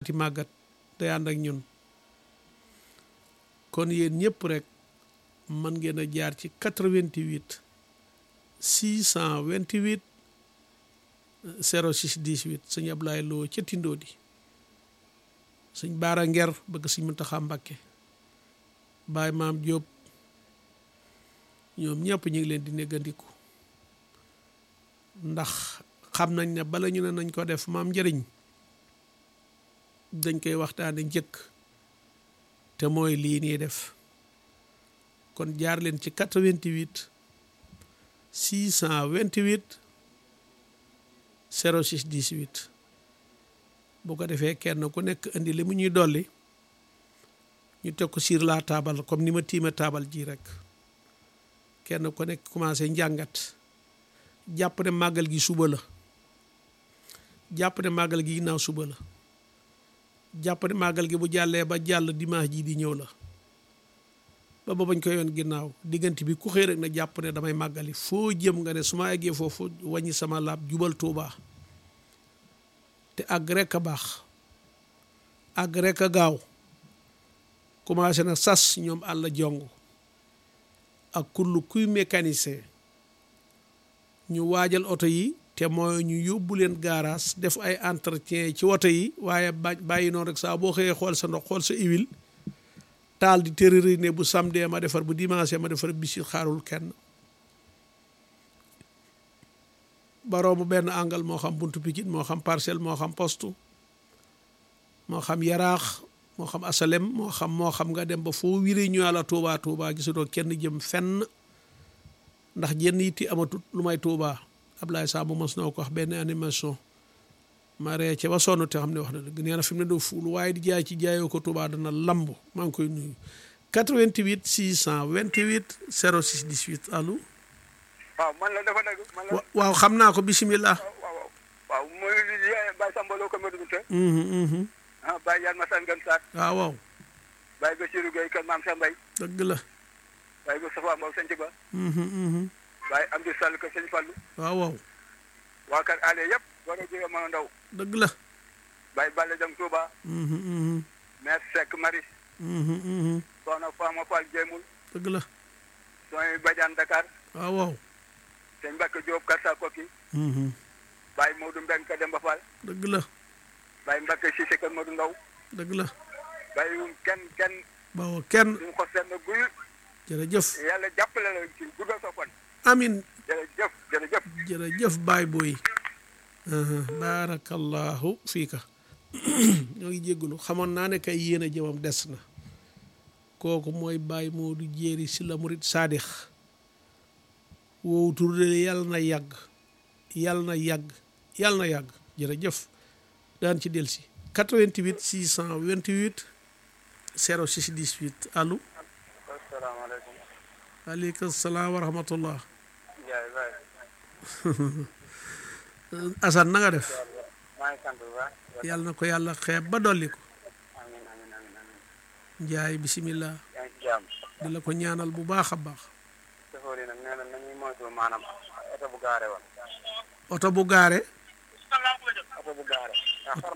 baati màggat day ànd ak ñun kon yéen ñëpp rek mën ngeen a jaar ci 88 628 06 18 sëñ Ablaye Lo ca Tindoo di sëñ Baara Nger bëgg sëñ Muntaxa Mbàkke Baay Maam Jóob ñoom ñëpp ñu ngi leen di néggandiku ndax xam nañ ne bala ñu ne nañ ko def maam njëriñ dañ koy waxtaane njëkk te mooy lii nii def kon jaar leen ci 88 628 06 18 bu ko defee kenn ku nekk indi li mu ñuy dolli ñu teg ko sur la table comme ni ma tiime taabal ji rek kenn ku nekk commencé njàngat jàpp ne màggal gi suba la jàpp ne màggal gi ginnaaw suba la jàpp ne màggal gi bu jàllee ba jàll dimanche ji di ñëw la ba ba bañ ko yoon ginnaaw diggante bi ku xëy rek na jàpp ne damay màggali foo jëm nga ne su ma eggee foofu wàññi sama laab jubal Tuubaa te àgg rek a baax àgg rek a gaaw commencé na sas ñoom àll jong ak kullu kuy mécanicien ñu waajal oto yi te mooy ñu yóbbu leen garage def ay entretien ci oto yi waaye ba bàyyi noonu rek saa boo xëyee xool sa ndox xool sa huile taal di tërëri ne bu samedi ma defar bu dimanche ma defar bisit xaarul kenn baroo mu benn angal moo xam buntu Pikine moo xam parcelle moo xam poste moo xam yaraax moo xam asalem moo xam moo xam nga dem ba foo wiree ñu la Touba Touba gisutoo kenn jëm fenn ndax jenn yitti amatut lu may Touba Ablaye Samb mos na ko wax benn animation ma ree ca ba sonn te xam ne wax na dëgg nee na fi mu ne doo fuul waaye di jaay ci jaayoo ko Touba dana lamb maa ngi koy nuyu 88 628 06 18 allo. waaw man la dafa dëgg man la. waaw xam naa ko bisimilah. waaw waaw mooy li Baye Samba Lo ko Medou Binta. mhm ah Baye Yane Massane Gane Sarr. waaw waaw. Baye Bassirou Gueye kër Maam Sa Mbaye. dëgg la. Baye Moustapha Mbow Sëñ Ba. mhm mhm Baye Amdi Sall kër Sëñ Fallou. waaw waaw. waa kër Allé yëpp. war a jóge ma ndaw. dëgg la. Baye Balla Dem Touba. mhm mhm maire Seck Maris. mhm mhm Soxna Fama Fall Jéemul. dëgg la. Soy Badiane Dakar. waaw waaw. Sëñ Mbacke Diop Karsa Koki. mhm Baye Modou Mbeng kër Demba Fall. dëgg la. Baye Mbacke Cissé kër Modou Ndaw. dëgg la. Baye wum kenn kenn bawoo kenn duñ ko senn guy. jërëjëf yàlla jàppale la ci guddal sa fan. amin jërëjëf jërëjëf. jërëjëf baay booy baarakallahu fiika ñoo ngi jéggulu xamoon naa ne kay yéen a jëmam des na kooku mooy baay Moodu jéeri si la murit saadix woowu tur de yàlla na yàgg yàlla na yàgg yàlla na yàgg jërëjëf daan ci delsi 88 628 06 18 allo asalaamaaleykum. aleykum salaam wa rahmatullah Ndiaye Baye. Assane na nga def maa ngi sant bu baax. yàlla na ko yàlla xeeb ba dolli ko amiin amiin amiin amiin. njaay bisimilah yaa ngi ci jàmm. di la ko ñaanal bu baax a baax chauffeur yi nag nee na nañuy moytu maanaam oto bu gaare woon. oto bu gaare oto bu gaare. ndax xar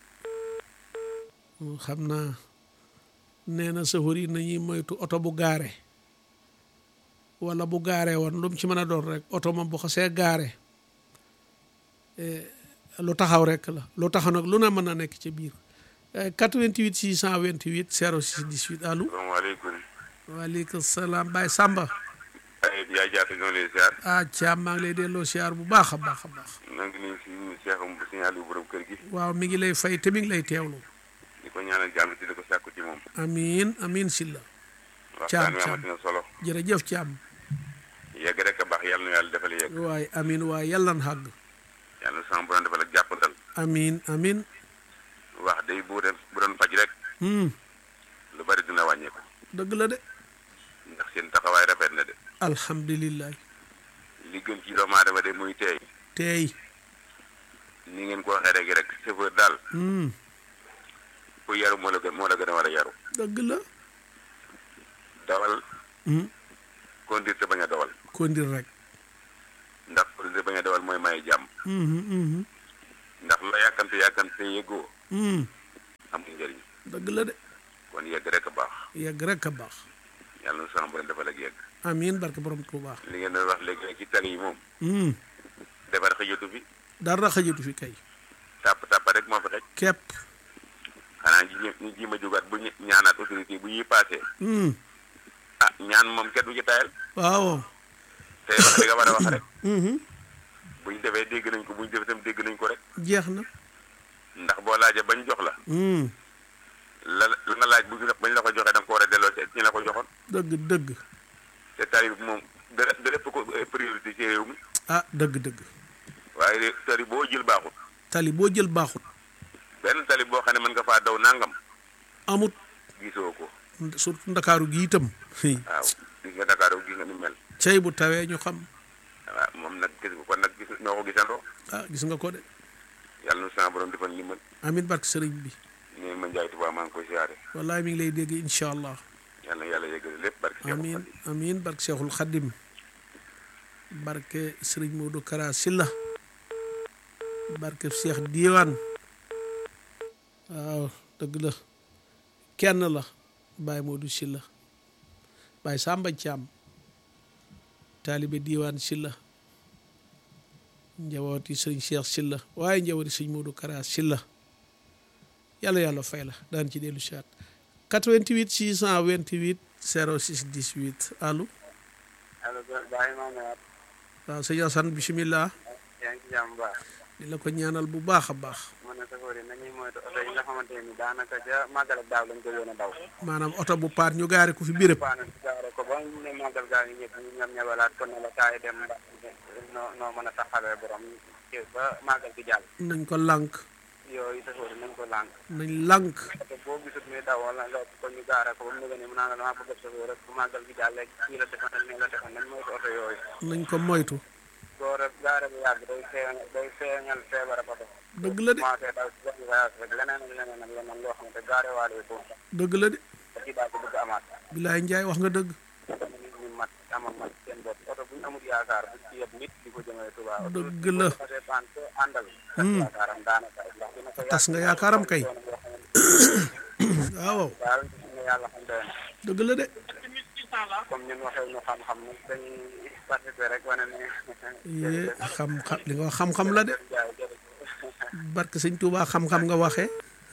xam naa nee na safar yi nañuy moytu oto bu gaare wala bu gaare woon lu mu ci mën a doon rek oto moom bu xasee gaare eh, lu taxaw rek la lu taxaw nag lu na mën a nekk ci biir Eh, 88 628 06 18 allo salaamaaleykum. waaleykum salaam Baye Samba ay yaay jaata ñoo lay ziar. ah Thiam maa ngi lay delloo siyaar bu baax a baax a baax na ngi nii si Cheikh Sëñ Aliou borom kër gi. waaw mi ngi lay fay te mi ngi lay teewlu di ko ñaanal jàmm di ko sàkku ci moom. amiin amiin silla waxtaan wi Thiam. amati na solo. jërëjëf Thiam yegg rek a baax yàlla na yàlla defal yegg. waaye amiin waaye yàlla na xàgg yàlla na sama borom defal ak jàppandal. amiin amiin wax day bu doon bu doon faj rek. hmm lu bari dina wàññeeku. dëgg la de ndax seen taxawaay rafet na de. alhamdulilah li gën ci doomu aadama de muy teey. tey ni ngeen ko waxee rek rek chauffeur daal hmm ku yaru moo la gën moo la gën a war a yaru. dëgg la dawal hmm conduire te bañ a dawal. kondir rek ndax conduire te bañ a dawal mooy may jàmm. hmm hmm ndax la yàkkamte yàkkamte yëggoo. hmm amul njëriñ dëgg la de kon yegg rek a baax yegg rek a baax yàlla na sama borom defal ak yegg amiin barke borom Tuuba li ngeen doon wax léegi nag ci tali yi moom hmm defar xëjatu fi dara xajatu fi kay tàpp tàpp rek moo fi xëj kepp xanaa ñi ñi ñi ji ma jógaat bu ñu ñaanaat autorité yi bu ñuy passé hmm ah ñaan moom kenn du ci tayal waaw tey wax li nga war a wax rek mhm bu ñu defee dégg nañ ko bu ñu defee tam dégg nañ ko rek jeex na ndax boo laajee bañ jox la hmm la la nga laaj bu ñu bañ la ko joxee da nga ko war a delloo ci ñi la ko joxoon dëgg dëgg te tali bi moom dara dara ëpp ko priorité ci réew mi ah dëgg dëgg waaye tali boo jël baaxut tali boo jël baaxut benn tali boo xam ne mën nga faa daw nangam amut gisoo ko surtout ndakaaru gi itam waaw gis nga Dakar gis nga ni mel cey bu tawee ñu xam waaw moom nag gis nga kon nag gis noo ko gisandoo ah gis nga ko de yàlla na sama borom defal li mën amin barke sëriñ bi ne ma njaay tubaab maa ngi koy siyaare wallahi mi ngi lay dégg incha allah yàlla na yàlla yëgale lépp barke Seexul amin Xadiim. amin barke Cheikhul Khadim barke sëriñ Modou Kara Silla barke Cheikh Diwane waaw dëgg la kenn la Baye Modou Silla Baye Samba Thiam taalibe Diwane Silla njabooti sëriñ Cheikh Silla waaye njabooti sëriñ Modou Kara Silla yàlla yàlla fay la daan ci dellu siwaat 88 628 06 18 allo allo Baye Mamadou waaw sëñ Assane bisimilah yaa ngi ci jàmm bu baax di la ko ñaanal bu baax a baax mu ne safoor yi nañuy moytu oto yi nga xamante ni daanaka ca màggal ak daaw lañ ko yoon a daw maanaam oto bu paat ñu gaare ko fi béréb paana si gaare ko ba ñu ne màggal gaa ngi ñëpp ñu ñam ñabalaat ko ne la kaay dem ba noo noo mën a taxawee borom ci ba màggal gi jàll nañ ko lànk yooyu safoor yi nañ ko lànk nañ lànk oto boo gisut muy daw wala nga ko ñu gaare ko ba mu ne mu naa la dama bëgg safoor rek bu màggal gi jàllee kii la defal ak nii la defal nañ moytu oto yooyu nañ ko moytu boo rek gaare bu yàgg day feeñal day feeñal feebar ak oto dëgg la de commencé daw si benn voyage rek leneen ak leneen ak leneen loo xamante gaare waale ko dëgg la de te ci daal ko bëgg amaat bilaay njaay wax nga dëgg nit ñi mat amal mat seen bopp oto bu ñu amul yaakaar bu ci yëpp nit di ko jëmee Tuubaa Dëgg la. parce que ko àndal tas yaakaaram daanaka ndax dina ko tas nga yaakaaram kay waaw daal nga yàlla xam doy na dëgg la de comme ñun waxee ñu xam-xam nag dañuy participer rek wane ne yee xam xam li nga wax xam-xam la de jaay jërëjëf barke sëñ Tuubaa xam-xam nga waxee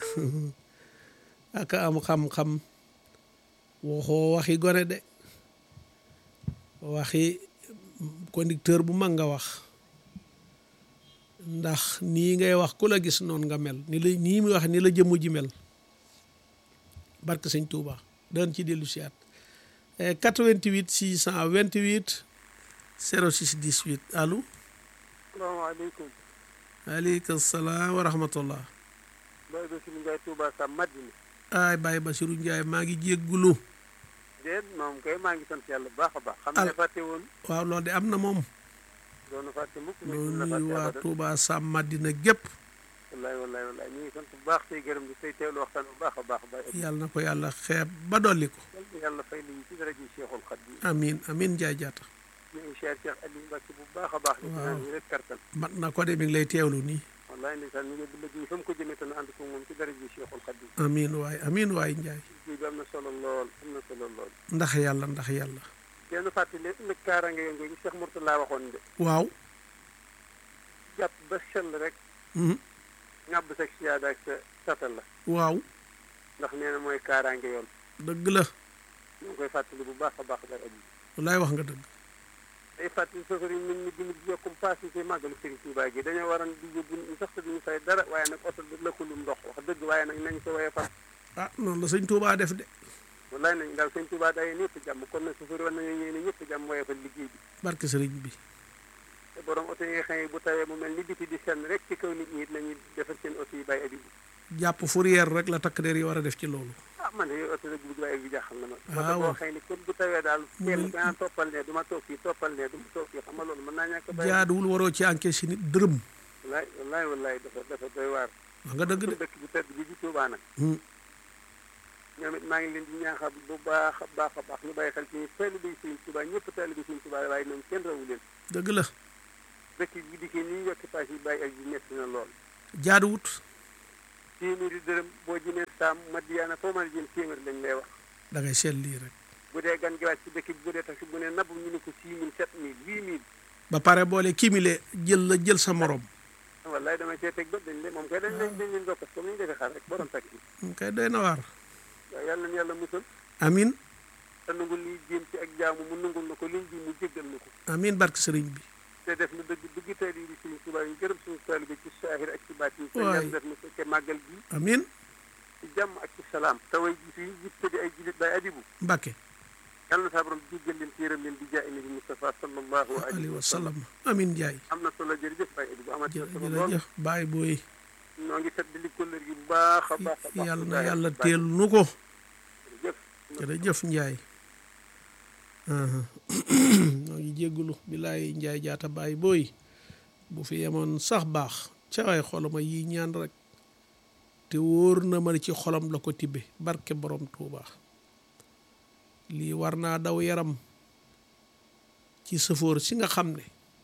ak am xam-xam waxoo waxi gone de waxi conducteur bu mag nga wax ndax nii ngay wax ku la gis noonu nga mel ni la nii muy wax ni la jëmm ji mel barke sëñ Tuubaa daan ci dellu siyaat 88 628 06 18 allo salaamaaleykum aleykum salaam wa rahmatullah Baye Bassirou Ndiaye Touba Sam Madina ay Baye Bassirou Ndiaye maa ngi jéggulu déet moom kay maa ngi sant yàlla bu baax a baax xam Al- ne fàtte woon waaw loolu de am na moom doonu fàtte mukk loolu la nuy fàtte waa abadan Touba Sam Madina gépp wallaay wallaay wallaay ñu ngi sant bu baax tey gërëm di tey teewlu waxtaan bu baax a baax Baye yàlla na ko yàlla xeeb ba dolli ko yàlla yàlla fay liñ ci dara ji Cheikhul Khadim amin amin Njaay jaata ñu ngi cher Cheikh Aliou Mbacke bu baax a baax li ci naan ñu rek kartal mat na ko de mi ngi lay teewlu nii wallaay ndeysaan ñu ngi bu liggéey fa mu ko jëmee te nu ànd ko moom ci dara ji Cheikhul Khadim amin waay amin waay Njaay liggéey bi am na solo lool am na solo lool ndax yàlla ndax yàlla kenn fàttali nag kaaraange yo ngi Cheikh Mourtala waxoon de waaw jàpp ba sell rek mhm, ñàbb sa siyaada ak sa satal la waaw ndax nee na mooy kaaraange yoon dëgg la ñu ngi koy fàttali bu baax a baax dara ji wallaay wax nga dëgg day fàttali sofër yi nit ñi di di yokkum paas yi ci màggalu Sëriñ Tuubaa gi dañoo waroon di yóbbu nit ñi sax te duñu fay dara waaye nag oto bi lëkkalum ndox wax dëgg waaye nag nañ ko woye fas ah noonu la sëñ Touba def de wallaay nañ daal Sëriñ Tuubaa day ñëpp jàmm kon nag sofër war nañu yéene ñëpp jàmm woye fa liggéey bi barke sëriñ bi te borom oto yi nga xam ne bu tawee mu mel ni biti di senn rek ci kaw nit ñi it nañuy defar seen oto yi bàyyi abi bi jàpp fourrière rek la takk der yi war a def ci loolu ah man de yooyu oto rek bu bàyyi bi jaaxal na ma Ah, oto boo waaw. xëy ni kon bu tawee daal Mu kenn mel- ku naan toppal ne du ma toog fii toppal ne du ma toog fii xam nga loolu mën naa ñàkk a bàyyi jaaduwul waroo ci encaisse nit dërëm wallaay wallaay wallaay dafa dafa doy waar wax nga dëgg de dëkk bu tedd bi di Tuubaa nag Hmm, ñoom it maa ngi leen di ñaaxal bu baax a baax a baax ñu bàyyi xel ci ñu taalibe yi Sëriñ Tuubaa ñëpp taalibe yi Sëriñ Tuubaa waaye ñoom kenn rawu leen dëgg la dëkk bi dikkee ni yokki paas yi bàyyi ak bi metti na lool jaaduwut téeméeri dërëm boo jëmee saam madiyaana foo mën a jëm téeméer lañ lay wax da ngay seet lii rek bu dee gan gi wàcc ci dëkk bi bu dee taxi bu ne nabb ñu ne ko six mille sept mille huit mille ba pare boole kimile jël la jël sa morom wallaay damay see teg bët dañ leen moom kay dañ leen dañ leen dokkas comme ni ñu defee xar rek borom taxi mu kay doy na waar waaw yàlla na yàlla musal amin te nangul liy jéem ci ak jaamu mu nangul na ko liñ ji mu jéggal na ko amin barke sëriñ bi te def na dëgg dëgg tey di suñu Tuubaa yi gërëm suñu taalibe ci saahir ak ci baatin te Waay. yàlla def na fekke màggal gi amin ci jàmm ak ci salaam te way ji fii jib te di ay jilit bay abibu Mbàkke yàlla na saa borom jéggal leen téeram leen di jaay nabi Mustafa sallallahu alayhi alayhi wa wa sallam sallam amin Njaay am na solo jërëjëf bay abibu amati na jë- solo lool jërëjëf baay booy noo ngi set di li kóllër gi bu baax a baax a baax yàlla na yàlla teel nu ko jërëjëf jërëjëf Njaay noo ngi jéggulu bilaay Njaay jaata baay booy bu fi yemoon sax baax ca waay xolama yi ñaan rek te wóor na ma ne ci xolam la ko tibbe barke borom Tuuba lii war naa daw yaram ci sëfoor si nga xam ne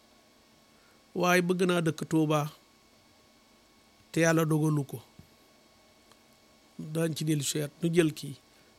waaye bëgg naa dëkk Tuuba te yàlla dogalu ko daañ ci dellu seet nu jël kii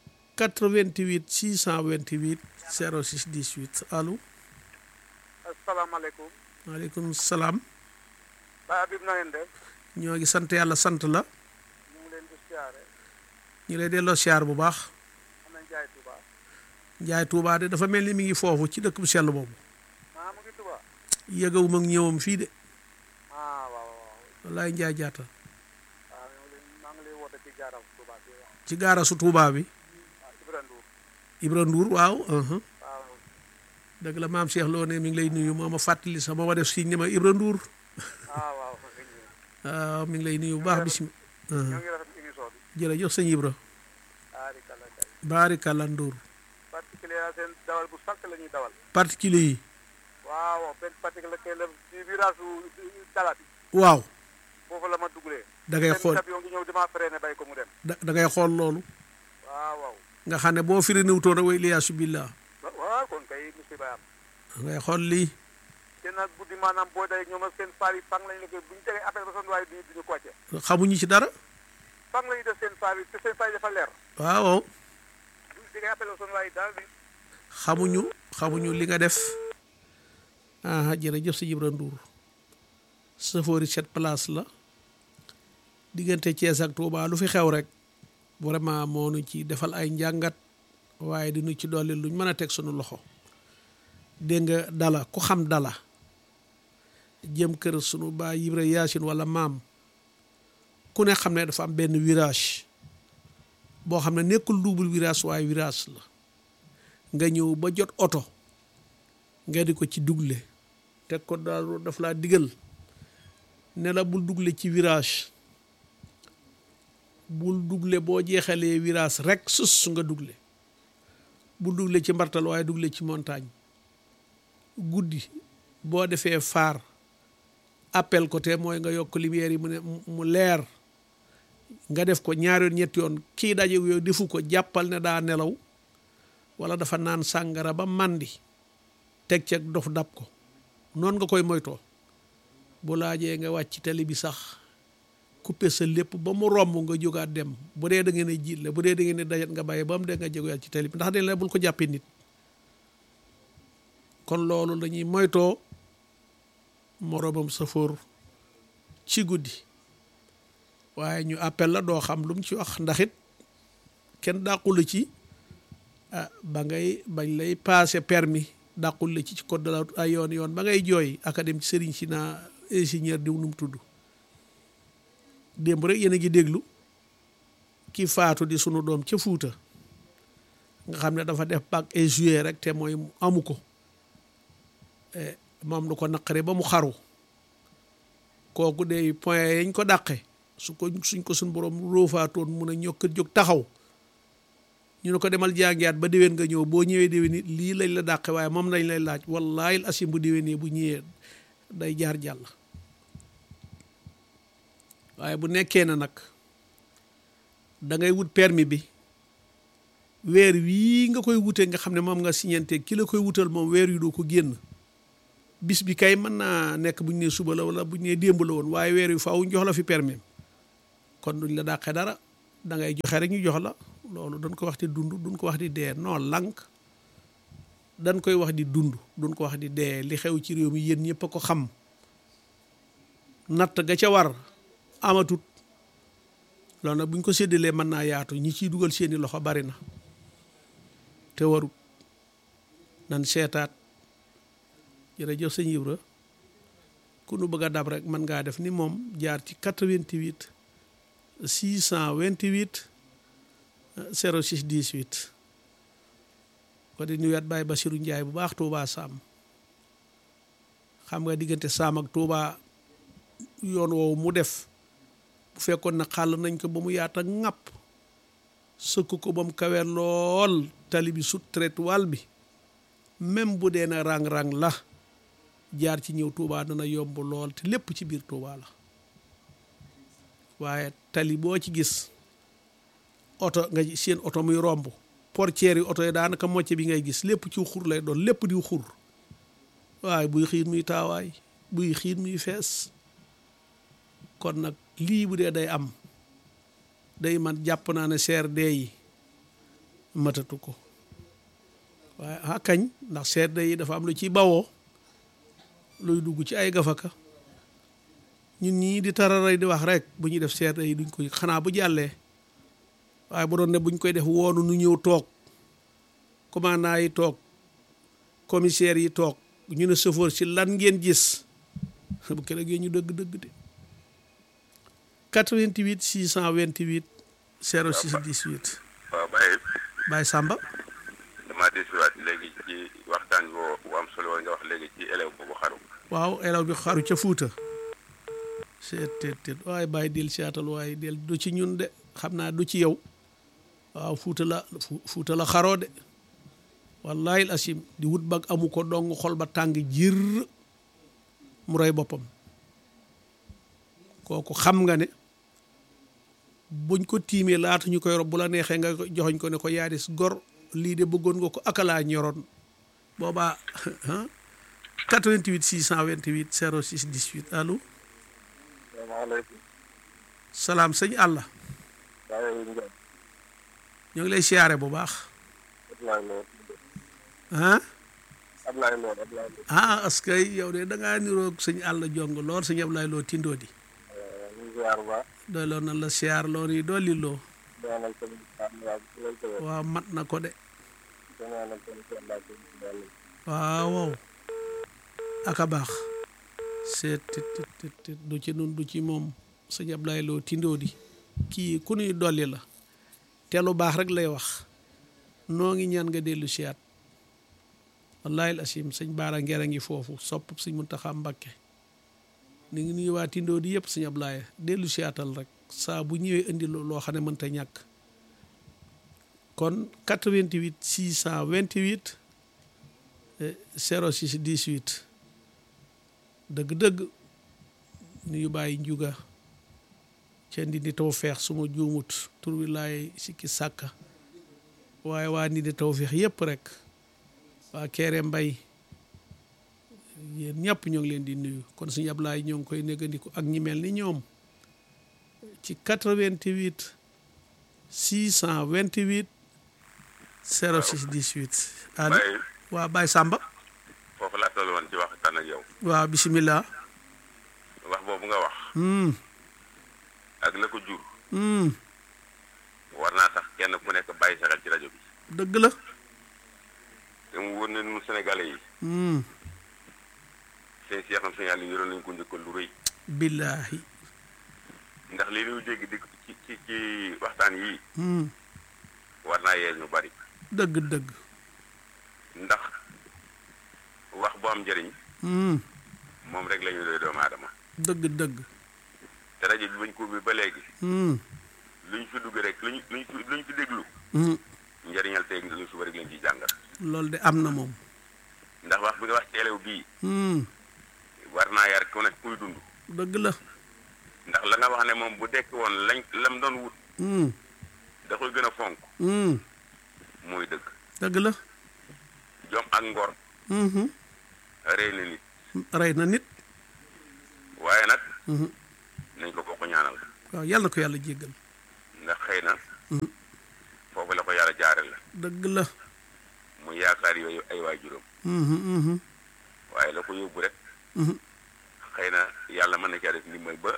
88 628 06 18 allo asalaamaaleykum maaleykum salaam Baay Habib na ngeen def ñoo ngi sant yàlla sant la ñu ngi leen di siyaare ñu lay delloo siyaar bu baax am nañ jaay Tuubaa njaay Tuubaa de dafa mel ni mi ngi foofu ci dëkk bu sell boobu maa mu ngi Tuubaa yëgawuma ak ñëwam fii de ah waaw waaw wallaay njaay jaata waaw ñoo leen maa ngi lay woote ci jaaram Tuubaa bi waaw ci gaara su Tuubaa bi waaw Ibra Ndour Ibra Ndour waaw uh-huh. waaw dëgg la maam Cheikh Lo ne mi ngi lay nuyu moo ma fàttali sax moo ma def si ne ma Ibra Ndour ah waaw sëñ bi waaw mi ngi lay nuyu bu baax bisimi ñoo ngi rafet émission bi jërëjëf sëñ Ibra aari kala kay baarikàlla Ndour particulier seen dawal bu sàkk la ñuy dawal particulier yi waaw benn particulier kay la ci virage su dala bi waaw foofu la ma dugalee da ngay xool camion ngi ñëw dama freiné bay ko mu dem da da ngay xool loolu waaw waaw nga xam ne boo firi niwutoon rek wa iliyaasu billah waaw kon kay musiba am da ngay xool lii te nag guddi maanaam boo day ñoom ak seen faar yi fang lañu la koy bu ñu tegee appel ba son waaye duñu duñu ko wàcce xamuñu ci dara fang lañu def seen faar yi te seen faar yi dafa leer waaw bu ñu tegee appel ba son waaye daal di xamuñu xamuñu li nga def ah jërëjëf si Ibra Ndour safoori cette place la diggante Thiès ak Touba lu fi xew rek vraiment moo nu ci defal ay njàngat waaye di nu ci dolli luñ mën a teg sunu loxo dégg nga dala ku xam dala jëm kër sunu baay Ibra Yaasin wala maam ku ne xam ne dafa am benn virage boo xam ne nekkul double virage waaye virage la nga ñëw ba jot oto nga di ko ci dugle teg ko daal daf laa digal ne la bul dugle ci virage bul dugle boo jeexalee virage rek sus nga dugle bul dugle ci mbartal waaye dugle ci montagne guddi boo defee faar appel ko te mooy nga yokk lumière yi mu ne mu leer nga def ko ñaari yoon ñetti yoon kii daje yow defu ko jàppal ne daa nelaw wala dafa naan sàngara ba màndi teg ceeg dof dab ko noonu nga koy moytoo bu laajee nga wàcc tali bi sax coupé sa lépp ba mu romb nga jógaat dem bu dee da ngeen a jiit la bu dee da ngeen a dajat nga bàyyi ba mu dee nga jógaat ci tali bi ndax dañ la bul ko jàppee nit kon loolu lañuy moytoo moroomam safoor ci guddi waaye ñu appel la doo xam lu mu ci wax ndax it kenn dàqu la ci ah ba ngay bañ lay passé permis dàqul la ci ci code de la ay yoon yoon ba ngay jooy académie ci sëriñ si naa ingénieur diw nu mu tudd démb rek yéen a ngi déglu ki faatu di sunu doom ca Fuuta nga xam ne dafa def bac et juillet rek te mooy amu ko moom lu ko naqare ba mu xaru kooku de point yañ ko dàqe su ko suñ ko suñ borom róofaatoon mun a ñokkat jóg taxaw ñu ne ko demal jàngiyaat ba déwén nga ñëw boo ñëwee déwén it lii lañ la dàqe waaye moom lañ lay laaj wallaahi asim bu déwénee bu ñëwee day jaar jàll waaye bu nekkee na nag da ngay wut permis bi weer wii nga koy wutee nga xam ne moom nga signante ki la koy wutal moom weer yu doo ko génn bis bi kay mën naa nekk bu ñu nee suba la wala bu ñu nee démb la woon waaye weer yu faaw jox la fi permis kon duñ la dàqee dara da ngay joxe rek ñu jox la loolu dañ ko wax di dund duñ ko wax di dee non lànk dañ koy wax di dund duñ ko wax di dee li xew ci réew mi yéen ñëpp a ko xam natt ga ca war amatut loolu nag bu ñu ko séddalee mën naa yaatu ñi ciy dugal seeni loxo bari na te warut nan seetaat jërëjëf sëñ Ibra ku nu bëgg a dab rek mën ngaa def ni moom jaar ci 88 628 06 18 ko di nuyuwaat Baye Bassirou Ndiaye bu baax Touba Sam xam nga diggante Sam ak Touba yoon woowu mu def bu fekkoon na xàll nañ ko ba mu yaata ŋàpp sëkk ko ba mu kawee lool tali bi sut trottoir bi même bu dee na rang-rang la jaar ci ñëw Touba dana yomb lool te lépp ci biir Touba la waaye tali boo ci gis oto nga seen oto muy romb portière yi oto yi daanaka mocce bi ngay gis lépp ci xur lay doon lépp di xur waaye buy xiin muy taawaay buy xiin muy fees kon nag lii bu dee day am day man jàpp naa ne CRD yi matatu ko waaye ah kañ ndax CRD yi dafa am lu ciy bawoo luy dugg ci ay gafaka ñun ñii di tararay di wax rek bu ñuy def CRD yi duñ koy xanaa bu jàllee waaye bu doon ne buñ koy def woonu nu ñëw toog commandant yi toog commissaire yi toog ñu ne chauffeur si lan ngeen gis bu keroog ñu dëgg dëgg de 88 628 06 18 waaw Baye Baye Samba damaa desiwaat léegi ci waxtaan boo bu am solo nga wax léegi ci élève boobu xaru waaw élève bi xaru ca Fuuta seet teet teet waaye bàyyi del siyaatal waaye del du ci ñun de xam naa du ci yow waaw Fuuta la Fuuta la xaroo de wallahi asim di wut bag amu ko dong xol ba tàng jir mu rey boppam kooku xam nga ne buñ ko tiimee laata ñu koy rob bu la neexee nga joxoñ ko ne ko yaadis gor lii de bëggoon nga ko akalaa ñoroon boobaa 88 628 06 18 allo salaamaaleykum. salaam sëñ àlla ñoo ngi lay siyaare bu baax Ablaye Lo. ah Ablaye Lo Ablaye Lo. ah parce que yow de da ngaa niroog sëñ àll jong lool sëñ Ablaye Lo tindoo di ñu ngi ziar bu baax. doy loo na la siyaar loo nii dolli loo ñaanal ko waaw ci lañ ko wér. waaw mat na ko de ñaanal ko ci Allah ko ci yàlla. waaw waaw aka baax seet tit tit tit tit du ci nun du ci moom sëñ Ablaye Lo tindoo di kii ku nuy dolli la te lu baax rek lay wax noo ngi ñaan nga dellu siyaat wallahi asim sëñ baara ngera ngi foofu sopp sëñ Muntaxa Mbakke ni ngi nuyu waa tindoo di yëpp sëñ Ablaye dellu siyaatal rek saa bu ñëwee indi loo xam ne mënta ñàkk kon 88 628 06 18 dëgg-dëgg nuyu bàyyi njuga ca ndi di taw feex suma juumut tur wi laay sikki sàkka waaye waa ndi di taw feex yëpp rek waa keere mbay yéen ñëpp ñoo ngi leen di nuyu kon suñu Ablaay ñoo ngi koy négandiku ak ñi mel ni ñoom ci 88 628 06 18 allo Baye waa Baye Samba foofu laa toll woon ci waxtaan ak yow waaw bisimilah wax boobu nga wax hmm ak la ko jur hmm war naa tax kenn ku nekk bàyyi sa xel ci rajo bi dëgg la te mu wër na ñun sénégalais yi hmm seen seexam seen yàlla yoroon nañu ko njëkkal lu rëy billaahi ndax li ñuy dégg di ci ci ci waxtaan yi hmm war naa yee ñu bari dëgg dëgg ndax wax bu am njëriñ hmm moom rek la ñu doy doomu aadama dëgg dëgg te rajo bi bañ ko ubbi ba léegi hmm lu ñu fi dugg rek lu ñu lu ñu fi lu ñu fi déglu hmm njëriñal tey lu ñu fi bari lañ ciy jàngal loolu de am na moom ndax wax bi nga wax ci élève bii hmm war naa yar ku nekk kuy dund dëgg la ndax la nga wax ne moom bu dekk woon lañ lam doon wut hmm da koy gën a fonk hmm mooy dëgg dëgg la jom ak ngor hmm rey na nit rey na nit waaye nag hmm nañ ko bokk ñaanal waaw yàlla na ko yàlla jéggal ndax xëy xëy na foofu la ko yàlla jaare la dëgg la mu yaakaar yooyu ay waajuram Mhm, mhm, waaye la ko yóbbu rek mhm, xëy na yàlla mën na caa def ndimbal ba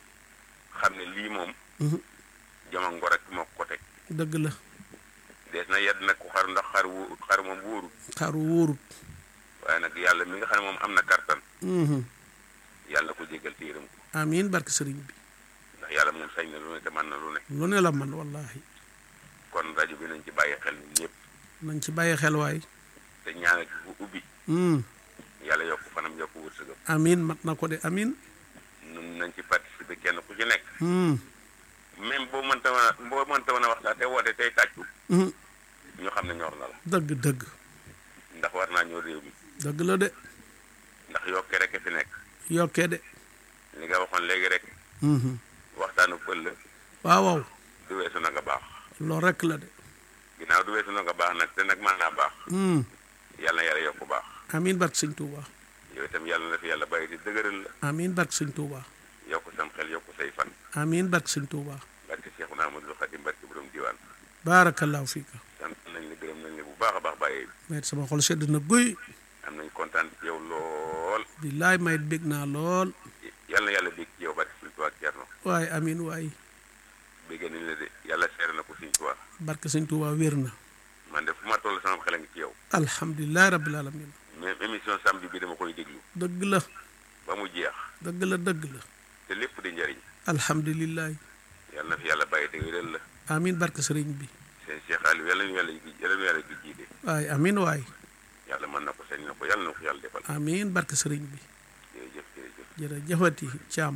xam ne lii moom mhm. joma ngor rek moo ko teg dëgg la dees na yedd nag ku xar ndax xar wu xar moom wóorut xaru wóorut waaye nag yàlla mi nga xam ne moom am na kartan Mhm. yàlla ko jéggal te yërëm ko amiin barke sëriñ bi ndax yàlla moom sañ na lu ne te mën na lu ne lu ne la man wallahi kon rajo bi nañ ci bàyyi xel ñun ñëpp nañ ci bàyyi xel waay te ñaanal ki bu ubbi Mm. yàlla yokk fanam yokk wërsëgam amiin mat na ko de amiin nun nañ ci participer kenn ku ci nekk Mm. même boo mënta mën a boo mënta mën a wax sax te woote tey tàccu Mhm. ñu xam ne ñor na la dëgg dëgg ndax war naa ñoo réew mi dëgg la de ndax yokke rek a fi nekk yokkee de li nga waxoon léegi rek Mhm. waxtaanu pël la waaw waaw du weesu na nga baax loolu rek la de ginnaaw du weesu na nga baax nag te nag mën naa baax Mm. yàlla na yàlla yokk baax amiin barke sëñ Touba yow itam yàlla na fi yàlla bàyyi di dëgëral la amiin barke sëñ Touba yokk sam xel yokk say fan amiin barke sëñ Touba barke Seexuna Ahmadul Xadim barke borom diwaan baarakallaahu fiika sant nañ la gërëm nañ la bu baax a baax bàyyee mayit sama xol sedd na guy am nañ kontaan ci yow lool billaay mayit bég naa lool yàlla na yàlla bég ci yow barke Sëñ Tuubaa Cerno waaye amiin waay béggee nañ la de yàlla seere na ko Sëñ Tuubaa barke sëñ Touba wér na man de fu ma toll sama xel a ngi ci yow alhamdulilah rabbil alamin même émission samedi bi dama koy déglu dëgg la ba mu jeex dëgg la dëgg la te lépp di njariñ alhamdulilah yàlla na fi yàlla bàyyi dëgëral la amiin barke sëriñ bi seen Cheikh Aliou yàlla ñu yàlla yàlla ñu yàlla di jiite waaye amiin waay yàlla mën na ko sañ na ko yàlla na ko yàlla defal amiin barke sëriñ bi jërëjëf jërëjëf jërëjëfati Caam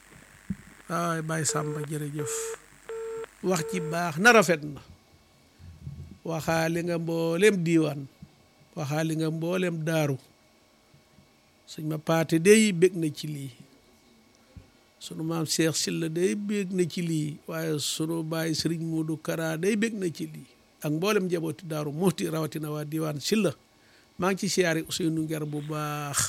waay Baye Samba jërëjëf wax ci baax na rafet na waxaali nga mboolem diiwaan waxaali nga mboolem daaru suñ ma paate day bég na ci lii sunu maam Cheikh Silla day bég na ci lii waaye sunu baay Sëriñ Moodu Kara day bég na ci lii ak mboolem njabooti daaru mooti rawatina waa diiwaan Silla maa ngi ci siyaari Ousseynou Nguer bu baax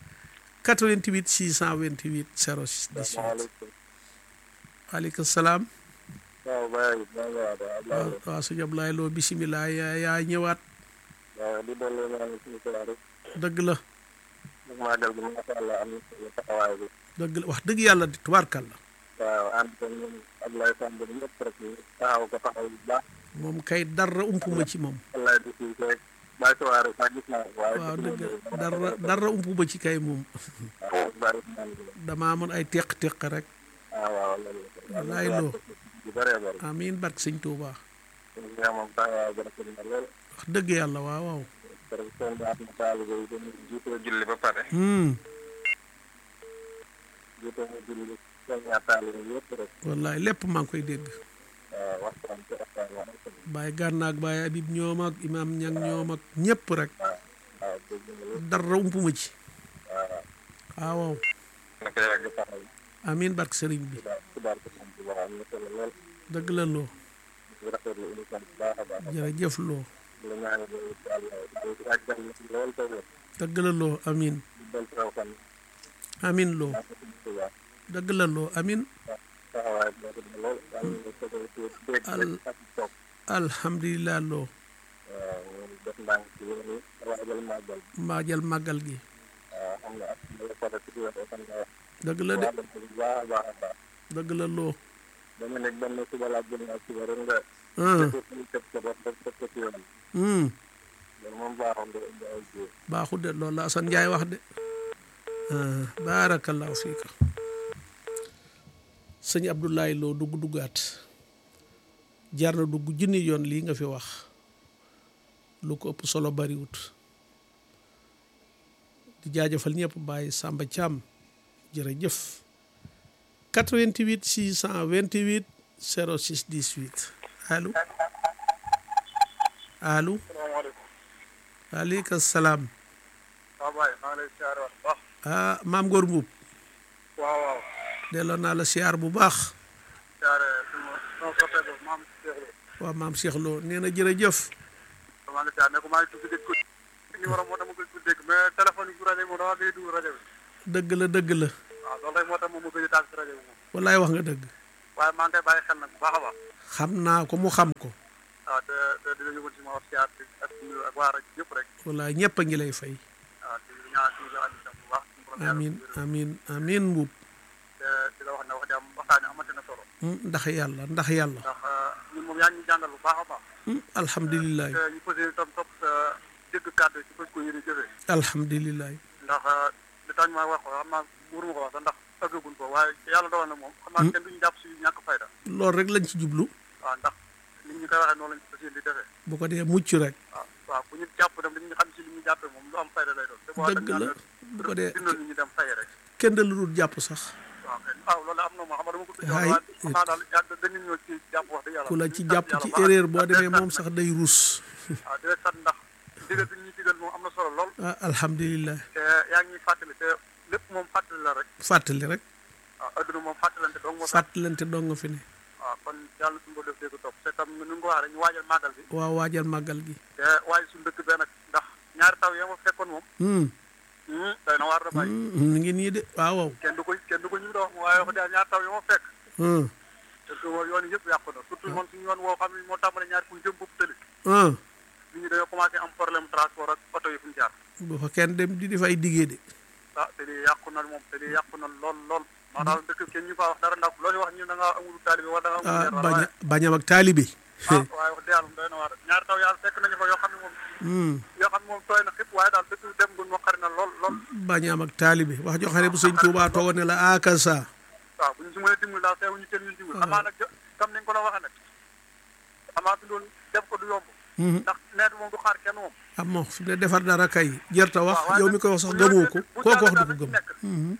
88 628 06 18 asalaamaaleykum waaleykum salaam waaw Baye Baye waaw waaw sëñ Ablaye Lo bisimilah yaa yaa ñëwaat waaw di doole ñaan suñu xibaar yi dëgg la ak màggal gi macha allah am na solo taxawaay bi dëgg la wax dëgg yàlla di tubaarkal la waaw ànd ko ñun Ablaye Samb bi ñëpp rek ñu taxaw ko taxaw bu baax moom kay dara ump ma ci moom wallaay di si rek Baye Sowaare sax gis naa ko waaye waaw dëgg dara dara ump ma ci kay moom waaw Baye Ousmane bi damaa amoon ay teq-teq rek waaw waaw loolu wallaay loo bu bëree bëri amiin barke sëñ Touba suñu ñaa moom taxawaay bi rafet na lool wax dëgg yàlla waaw waaw parce que seen baat na taalibe yi dañuy jiitoo julli ba pare hmm jiitoo ñu julli seen ñaa taalibe yëpp rek wallaay lépp maa ngi koy dégg waaw waxtaan ci waxtaan waa am solo Baye Gànna ak Baye Habib ñoom ak Imaam Ñang ñoom ak ñëpp rek waaw waaw dégg nga lépp dara ump ma ci waaw waaw waaw naka yàgg taxaw amiin barke sëriñ bi xibaar xibaar ko xam bu baax am na solo lool dëgg la loo di rafetlu émission bu baax a baax jërëjëf loo la ñaanal yow yàlla yàggal na ci lool te wér dëgg la loo amiin di del taw fan amiin loo ak suñu xibaar dëgg la loo amiin taxawaay bi rafet na lool am na solo ci dégg Al- rek ak toog alhamdulilah loo waaw ñu def ndànk ci yoon yi waajal màggal maajal màggal gi waaw xam nga ak la ko def ci yoon fan nga wax dëgg la de waajal ko bu baax a baax a baax dëgg la loo dama nekk benn suba laa gën a suba rek nga ah def ko ci tëb sa bopp def ko ci yoon hmm loolu moom baaxoon nga indi ay jiw baaxu de loolu la Assane Ndiaye wax de ah baarakallahu fiika sëñ Abdoulaye Lo dugg duggaat jar na dugg junni yoon lii nga fi wax lu ko ëpp solo bariwut di jaajëfal ñëpp bàyyi Samba Thiam jërëjëf 88 628 06 18 allo allo salaamaaleykum waaleykum salaam waaw Baye maa ngi lay siyaare wax baax ah maam Góor Mbuub waaw waaw delloo naa la siyaar bu baax siyaare suma sama soppe ba maam Cheikh Lo waaw maam Cheikh Lo nee na jërëjëf maa ngi siyaare ne ko maa ngi tudd dégg ko numéro moo tax ma gëj ko dégg mais téléphone yi bu rajo moom dama gëj dugg rajo bi dëgg la dëgg la waaw loolu rek moo tax moom ma gëj a taal si rajo bi moom wallaay wax nga dëgg waaye maa ngi koy bàyyi xel nag bu baax a baax xam naa ko mu xam ko waaw te te dina yóbbu si ma wax siyaar bi ak nuyu ak waa rajo yëpp rek wala ñëpp a ngi lay fay waaw di ñaan si la andi tam bu baax suñu borom yàlla amin wér. amin amin mbuub te di la wax ne wax dëgg waxtaane amati na solo Hmm, ndax yàlla ndax yàlla ndax ñun moom yaa ngi ñu jàngal bu baax a baax Hmm, alhamdulilah te ñu fas yéene tam topp sa dégg kàddu yi si fas ko yéene jëfee alhamdulilah ndax li tax ñu ma wax ko xam naa wóoruma ko wax sax ndax ëggaguñ ko waaye yàlla dogal na moom xam naa kenn duñu jàpp si ñàkk fayda loolu rek lañ ci jublu waaw ndax nit ñi koy waxee noonu lañ fas yéene di defee bu ko dee mucc rek waaw waaw bu ñu jàpp dem dañu xam si li ñu jàppee moom lu am fayda lay doon te boo dëgg la bu ko dee dindal nit ñi dem fay rek kenn da lu dul jàpp sax waaw kay waaw loolu am na moo xam nga dama ko tudd Haay. waaye xam naa daal yàgg dañu ñëw ci jàpp wax dëgg yàlla ku la ñu ci sant jàpp yàlla ci baax. erreur boo Ah, demee di moom sax day ruus waaw di leen sant ndax digal bi ñuy digal moom am na solo lool ah alhamdulilah te yaa ngi ñuy fàttali te lépp moom fàttali la rek fàttali rek waaw adduna moom fàttalante dong moo tax fàttalante dong nga fi ne waaw kon yàlla suñu ko def dégg topp te tam nu nga ko waxee rek ñu waajal màggal bi waaw waajal màggal gi te waaye suñu dëkk bee nag ndax ñaari taw yoo ma fekkoon moom Hmm, hmm, day na waar da bàyyi hmm, mi ngi nii de waaw waaw kenn du ko kenn du ko ñu doon wax waaye wax dëgg ñaari taw yoo ma fekk Hmm, te que yoon yëpp yàqu na surtout man suñu yoon woo xam ne moo tàmbale ñaari fu jëm boobu tëli hmm. nit ñi dañoo commencé am problème transport ak oto yi fu ñu jaar bu fa kenn dem di def ay diggee de ah te lii yàqu na moom te lii yàqu na lool lool maa daal dëkk kenn ñu faa wax dara ndax loolu wax ñu da ngaa amul taalibe wala da nga amul ah leer wala bañ waaye a bañam ak taalibe ah waaye wax dëgg yàlla doy na waar ñaari taw yàlla fekk nañu fa yoo xam ne moom Hmm, yoo xam ne moom tooy na xëpp waaye daal dëkk dem gu ma xari na lool lool bañam ak taalibe wax joo xam ne bu sëñ Tuubaa toogoon ne la akasa waaw bu ñu si mënee dimbali daal teewu ñu kenn ñu dimbali xamaa nag jo- comme ni nga ko la waxee nag xamaa fi doon def ko du yomb Hmm, ndax nawet moom du xaar kenn moom am mo fi ne defar dara kay jërta wax waaw, waaye yow nag mi koy wax sax bu gëmoo ñëwee ko bu koo ko wax jàllee du ko daal gëm lañ ci nekk. Hmm,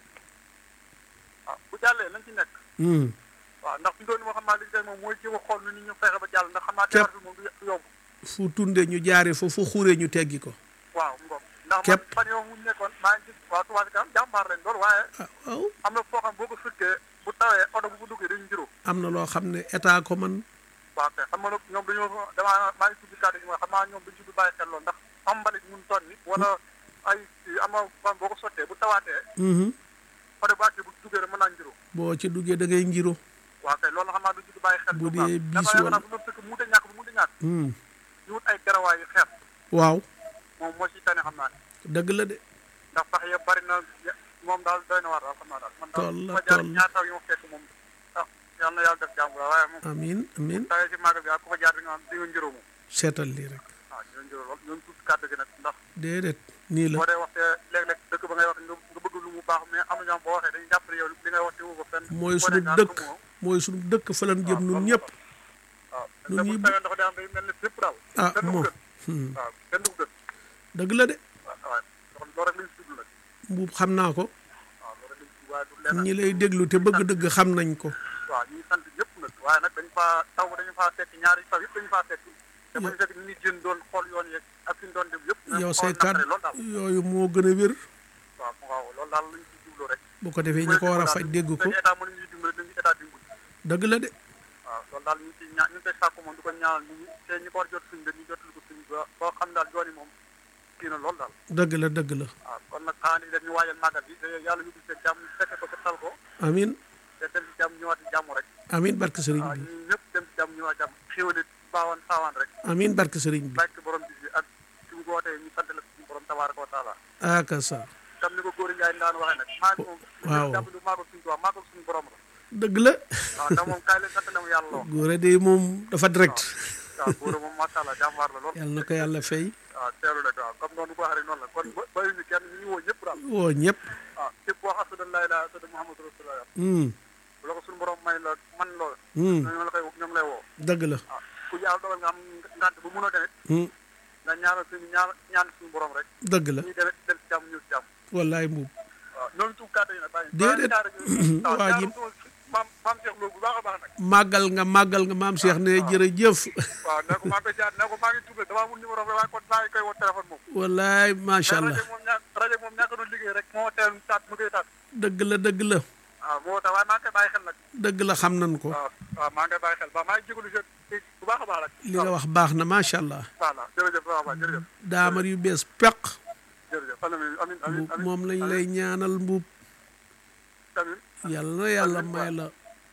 waaw bu jàllee lañ ci nekk hmm. waaw ndax fi doon moo xam naa li ci des moom mooy jéem a xool nu nit ñu fexe ba jàll ndax xam naa Képp. defar bi moom du du yomb fu tunde ñu jaare fa fu xure ñu teggi ko waaw ngoom ndax man Képp. fan yoo mu nekkoon maa ngi gis waa Touba Ca Kanam jàmbaar leen lool waaye ah waaw am na foo xam boo ko firkee bu tawee oto bu ko duggee dañu juróom am na loo xam ne état ko man waaw kay xam nga nag ñoom dañoo damaa maa ngi tudd kàddu gi mooy xam naa ñoom dañu tudd bàyyi xel lool ndax am mbalit mun ton ni wala ay am na fan boo ko sottee bu tawaatee Mhm. oto bu àggee bu duggee rek mën naa juróom boo ci duggee da ngay ngiro waaw kay loolu xam naa duñu tudd bàyyi xel Bu bu baax dee dafa bis yaakaar wala- naa bu doon fekk mu de ñàkk bu mu de ñàkk Hmm. ñu wut ay garawaay yu xeet waaw moom moo ci tane xam naa ne dëgg la de ndax sax ya bari na ya- moom daal doy na waar daal xam naa daal man daal Toll la, ma jaar toll. ñaar taw yi ma fekk moom ah yal na yàlla def jàmm la waaye moom amin amin tawee ci màggal bi ak ku fa jaar di nga am di nga njëroo moom seetal lii rek waaw di nga njëroo lool ñoom tuuti kàddu gi nag ndax déedéet nii la boo dee wax te léeg-léeg dëkk ba ngay wax nga nga bëgg lu mu baax mais am na ñoom boo waxee dañuy jàpp ne yow li ngay wax te woo ko fenn mooy boo sunu dee naan dëkk ko moom, mooy sunu dëkk fa lan jëm waaw, nun loolu ñëpp waaw Nun te bu ñi- tawee ndox day am day mel ni fépp daal ah kenn du ko moom gën Hmm. waaw kenn du ko gën dëgg la de waaw waaw loolu rek lañ si jublu nag mbuub xam naa ko waaw loolu rek lañ si jublu waaye du leneen ñi lay déglu te bëgg dëgg xam nañ ko waaw ñu ngi sant ñëpp nag waaye nag dañu faa taw dañu faa fekk ñaari taw yëpp dañu faa fekk te bañu fekk nit ñi jën doon xool yoon yeeg ak fi ñu doon dem yëpp yow xaw say a naqare kàddu loolu daal yooyu moo gën a wér waaw waaw loolu daal lañ ci jublu rek bu ko defee ñi ko war a faj dégg ko dañu état mën nañuy dimbali dañu état dimbali dëgg la de waaw loolu daal ñu ngi ciy ñaa ñu ngi koy sàkku moom di ko ñaanal nit ñi te ñi ko war jot suñ dañuy jotal ko suñ ba boo xam daal yoon yi moom kii na loolu daal dëgg la dëgg la waaw kon nag xanaa ni dañu waajal màggal bi te yàlla ñu gis jàmm fekke ko te tal ko amin te dem ci jàmm ñëwaat ci jàmm rek amin barke sëriñ waaw bi ñun ñëpp dem ci jàmm ñëwaat jàmm xéwale baawaan saawaan rek amin barke sëriñ bi barke borom bis bi ak su mu ko wootee ñu sant la suñu borom tabaaraka wa taala aka sa comme ni ko góor Njaay daan waxee nag maa ngi moom Waaw. jàpp ni maa ko suñu tubaab maa ko suñu borom la dëgg la waaw ndax moom kaay leen sant na mu yàlla loo góore de moom dafa direct waaw góor moom macha allah jàmbaar la lool yàlla na ko yàlla fay waaw teelu rek waaw comme noonu ko waxee rek noonu la kon ba bàyyi ñu kenn ñu ngi woo ñëpp daal woo ñëpp waaw képp wax asadu laa ilaaha asadu muhammadu rasulullah Hmm. bu la ko suñu borom may la man lool Hmm. ñoom la koy ñoom lay woo dëgg la waaw ku yàlla dogal nga am ngant bu mënoo demit Hmm. nga ñaanal suñu ñaan ñaan suñu borom rek dëgg la ñuy demit dem ci jàmm ñëw ci jàmm wallaay mbuub waaw ñooñu tuub kàddu yi nag bàyyi Déedéet. waaw Waa ji- ñaar maam maam Cheikh Lo bu baax a baax nag màggal nga màggal nga maam Cheikh ne jërëjëf waaw ne ko maa ngi koy jaar ne ko maa ngi tuubal damaa amul numéro bi waaye kon maa ngi koy woo téléphone moom wallaay macha mais allah rajo moom ñaa rajo moom ñàkk doon liggéey rek moo teel taat mu koy taat dëgg la dëgg la waaw moo tax waaye maa ngi koy bàyyi xel nag dëgg la xam nañ ko waaw waaw maa ngi koy bàyyi xel ba maa ngi jégalu si bu baax a baax nag li nga wax baax na macha allah voilà jërëjëf baax a baax jërëjëf daamar yu bees peq jërëjëf amin amin amin mbuub moom lañ lay ñaanal mbuub amin yàlla na yàlla may la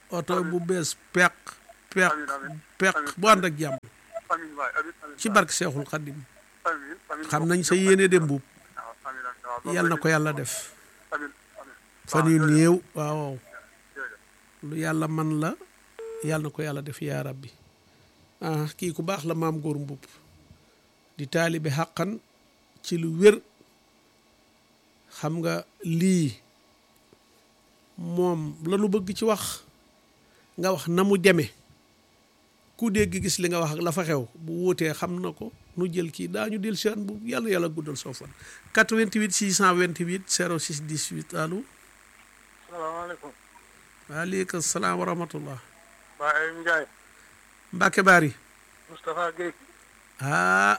oto bu bees peq peq amiin amiin peq bu ànd ak jàmm amiin waay amiin amiin ci barke Seexul Xaddim amiin amiin xam nañ sa yéene dem buub waaw amiin amiin waaw yal na ko yàlla def amiin amiin fan yu néew waaw jërëjëf lu yàlla man la yàlla na ko yàlla def yaa rabbi ah kii ku baax la maam góor mbubb di taalibe xàqan ci lu wér xam nga lii moom lanu bëgg ci wax nga wax na mu deme ku dégg gis li nga wax ak la fa xew bu wóotee xam na ko nu jël kii daañu del seen bu yàlla yàlla guddal soo fan 88 628 06 18 allo salaamaaleykum waaleykum salaam wa rahmatullah Baye Ndiaye Mbacke Bari Moustapha Guèye ah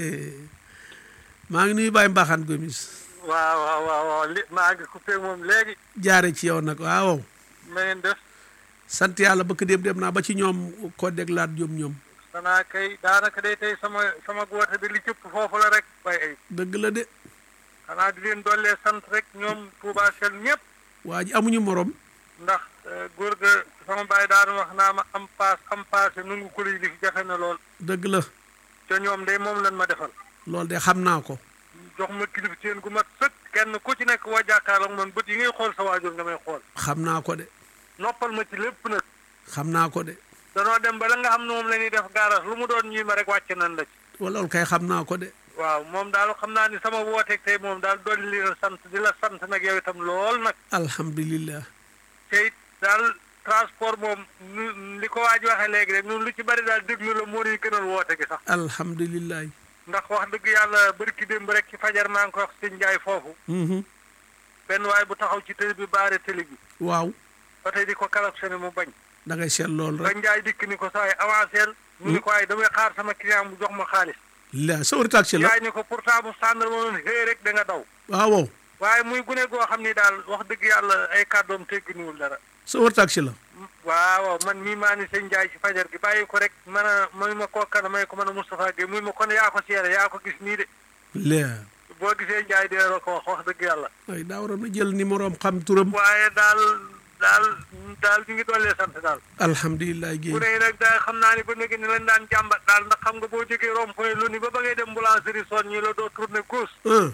maa ngi nuyu Baye Mbaxaan Gomis waaw waaw waaw waaw li maa ngi coupé moom léegi jaare ci yow nag waaw na ngeen def sant yàlla bëkk dem dem naa ba ci ñoom ko déglaat jom ñoom xanaa kay daanaka day tey sama sama goote bi li cëpp foofu la rek bay ay dëgg la de xanaa di leen dollee sant rek ñoom Touba Sel ñëpp waa ji amuñu morom ndax góor ga sama baay daan wax naa ma am paas am paase nungu ko li fi jafe na lool dëgg la te ñoom de moom lan ma defal loolu de xam naa ko jox ma kilif seen gu mat sëkk kenn ku ci nekk waa jàkkaarloog man bët yi ngay xool sa waajur nga may xool xam naa ko de noppal ma ci lépp nag xam naa ko de danoo dem ba la nga xam ne moom la ñuy def gaaras lu mu doon ñii ma rek wàcc nan la ci wala loolu kay xam naa ko de waaw moom daal xam naa ni sama wooteeg tey moom daal dolli li la sant di la sant nag yow itam lool nag alhamdulillah te it daal transport moom nu li ko waaj waxee léegi rek ñun lu ci bari daal déglu la moo ñuy gënal woote gi sax alhamdulillah ndax wax dëgg yàlla barki démb rek ci fajar maa ngi ko wax sëñ Njaay foofu mhm benn waay bu taxaw ci télé bi baare télé bi waaw ba tey di ko kalaksoné mu bañ da ngay seet loolu ba rek Njaay dikk ni ko saay avancé mu ni ko ay damay xaar sama client bu jox ma xaalis la sa wër taxi la Njaay ni ko pourtant bu sàndal ma noonu xëy rek da nga daw waaw waaye muy gune goo xam ni daal wax dëgg yàlla ay kàddoom tegginuwul dara sa wër taxi la waaw man mii maa ni sëñ Njaay ci fajar gi bàyyi ko rek man a muy ma kookana may ko mën a Moustapha Gueye muy ma kon yaa ko seere yaa ko gis nii de la boo gisee Njaay dee la ko wax wax dëgg yàlla ay daa waroon a jël numéro am xam turam waaye daal daal daal ñu ngi dollee sant daal alhamdulillah bu géey ne nag daal xam naa ni ba léegi ni lañ daan jàmbat daal ndax xam nga boo jógee rond point lu ni ba ba ngay dem boulangerie son ñi la doo tourner gauche ah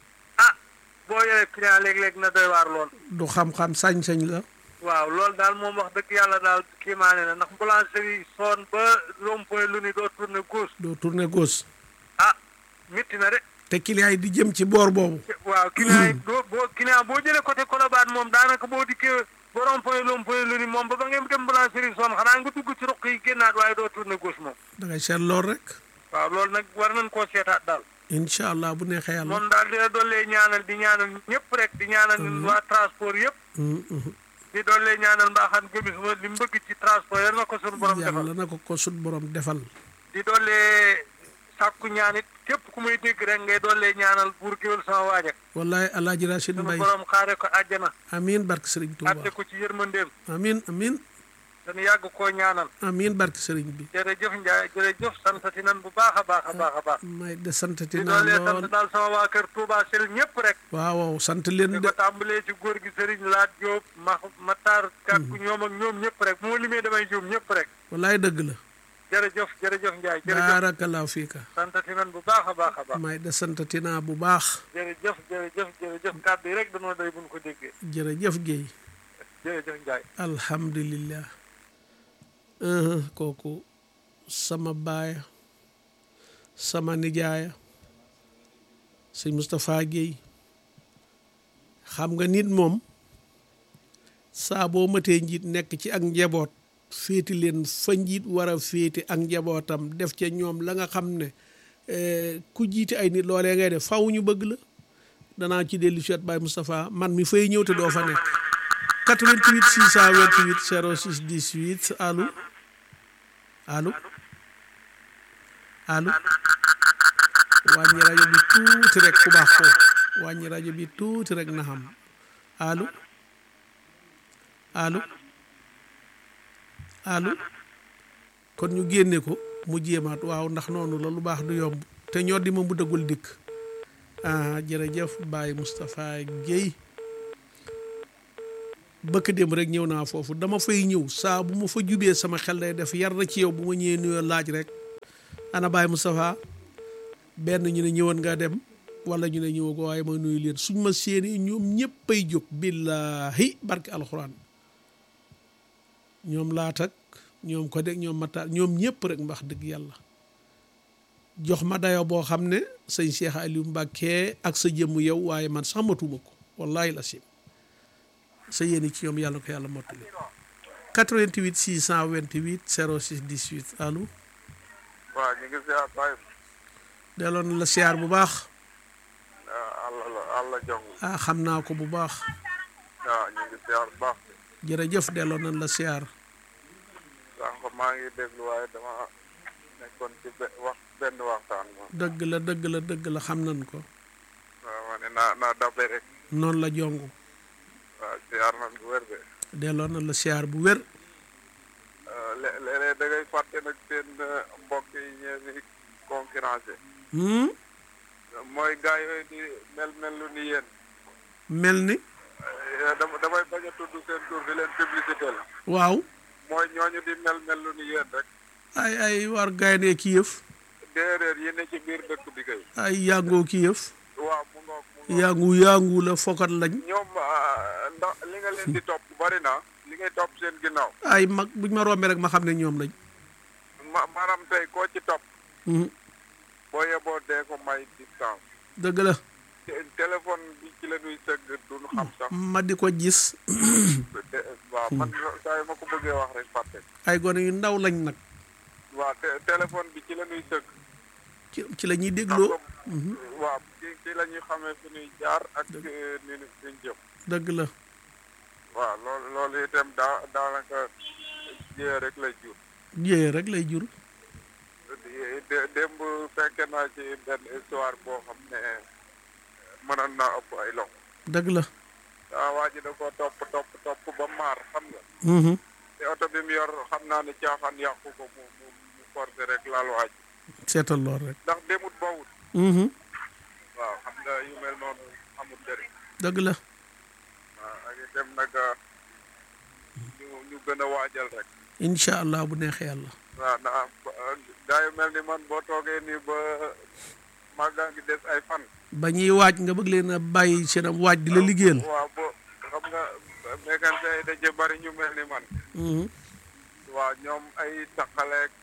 ah boo yoree client léeg-léeg na doy waar lool du xam-xam sañ-sañ la waaw loolu daal moom wax dëgg yàlla daal kii maa ne na ndax boulangerie son ba rond point lu ni doo tourner gauche doo tourner gauche ah métti na de te client yi di jëm ci boor boobu waaw client yi boo boo client boo jëlee côté Colobane moom daanaka boo dikkee ba rond point rond point lu ni moom ba ba ngeen dem boulangerie son xanaa nga dugg ci ruq yi génnaat waaye doo tourner gauche moom da ngay seet loolu rek waaw loolu nag war nañ koo seetaat daal incha allah bu neexee yàlla moom daal dina dollee ñaanal di ñaanal ñëpp rek di ñaanal waa transport yëpp Mm, mhm. di dollee ñaanal mbaaxaan gomis ma li mu bëgg ci transport yal na ko suñu borom defal yàlla na ko ko sut borom defal di dollee sàkku ñaanit képp ku may dégg rek ngay dollee ñaanal buur géwél sama waaja wallahi alaaji Rachid suñu Mbay borom xaare ko àjjana amin barke sëriñ Tuuba atte ko ci yërmandeem amin amin dañu yàgg koo ñaanal amin barke sëriñ bi jërëjëf Ndiaye jërëjëf santati nan bu baax a baax a baax a baax may de santati di naa dollee sant lool daal sama waa kër Touba Sel ñëpp rek waaw waaw sant leen di de ko tàmbalee ci góor gi Serigne Laat Diop ma Matar Gàkku ñoom ak ñoom ñëpp rek moo limee damay juum ñëpp rek wallaay dëgg la jërëjëf jërëjëf Ndiaye jërëjëf barakallahu fiika santati nan bu baax a baax a baax may de santati naa bu baax jërëjëf jërëjëf jërëjëf kàddu yi rek dañoo doy buñ ko déggee jërëjëf Géey jërëjëf Ndiaye alhamdulillah Uh, kooku sama baaya sama nijaaya sëñ Moustapha Guèye xam nga nit moom saa boo matee njiit nekk ci ak njaboot féeti leen fa njiit war a féeti ak njabootam def ca ñoom la nga xam ne eh, ku jiite ay nit loolee ngay def faw ñu bëgg la danaa ci dellu si waat Baye Moustapha man mi fay ñëw te doo fa nekk 88 628 06 18 allo allo allo wàññi rajo bi tuuti rek ku baax foofu wàññi rajo bi tuuti rek na xam allo allo allo kon ñu génne ko mu jéemaat waaw ndax noonu la lu baax du yomb te ñoo di ma bu dëggul dikk ah jërëjëf Baye Moustapha Guèye bëkk démb rek ñëw naa foofu dama fay ñëw saa bu ma fa jubee sama xel day def yar na ci yow bu ma ñëwee nuyoo laaj rek ana Baye Moustapha benn ñu ne ñëwoon nga dem wala ñu ne ñëwoo ko waaye ma nuyu leen suñ ma séenee ñoom ñëppay jóg billahi barke alxuraan ñoom laatak ñoom ko deg ñoom mataal ñoom ñëpp rek mbax dëgg yàlla jox ma dayo boo xam ne sëñ Cheikh Aliou Mbacke ak sa jëmm yow waaye man sax matuma ko wallahi la sim sa yéeni ci ñoom yàlla ko yàlla mottali 88 628 06 18 allo waaw ñu ngi ziar Baye delloon la siyaar bu baax àlla la àlla jong ah xam naa ko bu baax waaw ñu ngi ziar bu baax jërëjëf delloo nañ la siyaar sànq maa ngi déglu waaye dama nekkoon ci be- wax benn waxtaan moom dëgg la dëgg la dëgg la xam nañ ko waaw ma ne naa naa dabe rek noonu la jongu waaw ziar nañ bu wér de delloo nañ la siyaar bu wér lé- léeg-léeg da ngay fàtte nag seen mbokk yi ñeen di concurrencé hmm? mooy gars yooyu di mel mel lu ni yéen mel ni Eh, dama damay bañ a tudd seen tur di leen publicité la waaw mooy ñooñu di mel mel lu ni yéen rek ay ay war gaynde ki yëf déedéet yi ne ci biir dëkk bi kay ay yàngoo ki yëf waaw mu ngoog mu ngoog yàngu yàngu la fokat lañ ñoom ah, ndax li nga leen di topp bari na li ngay topp seen ginnaaw ay mag buñ ma rombee rek ma xam ne ñoom lañ ma maanaam tey koo ci topp hmm. boo yeboo dee ko may distance dëgg la Té- téléphone bi ci la ñuy sëgg duñu xam sax ma di ko gis te- waaw man saa yu ma ko bëggee wax rek fàtte ay gone yu ndaw lañ nag waaw té- téléphone bi ci la ñuy sëgg ci ci la ñuy xam dégloo nga waaw ci ci la ñuy xamee fu ñuy jaar ak eh, ni ni fuñ jëm dëgg la waaw loolu loolu itam daa daanaka jiyee rek lay jur jiyee rek lay jur dé- démb fekke naa ci benn histoire boo xam ne mënoon naa ëpp ay loxo dëgg la waaw waa ji da ko topp topp topp ba maar xam nga Mhm. te oto bi mu yor xam naa ne caaxaan yàqu ko mu mu mu forcé rek laal waa ji seetal lool rek ndax demut bawut Mhm. waaw xam nga yu mel noonu amul njëriñ dëgg la waaw ak itam nag ñu ñu gën a waajal rek incha allah bu neexee yàlla waaw ndax gaa yu mel ni man boo toogee nii ba màggaa ngi des ay fan ba ñuy waaj nga bëgg leen a bàyyi seen am waaj di la liggéeyal waaw bo xam nga mécanicien yi da ci bari ñu mel ni man Mhm. waaw ñoom ay taqaleeg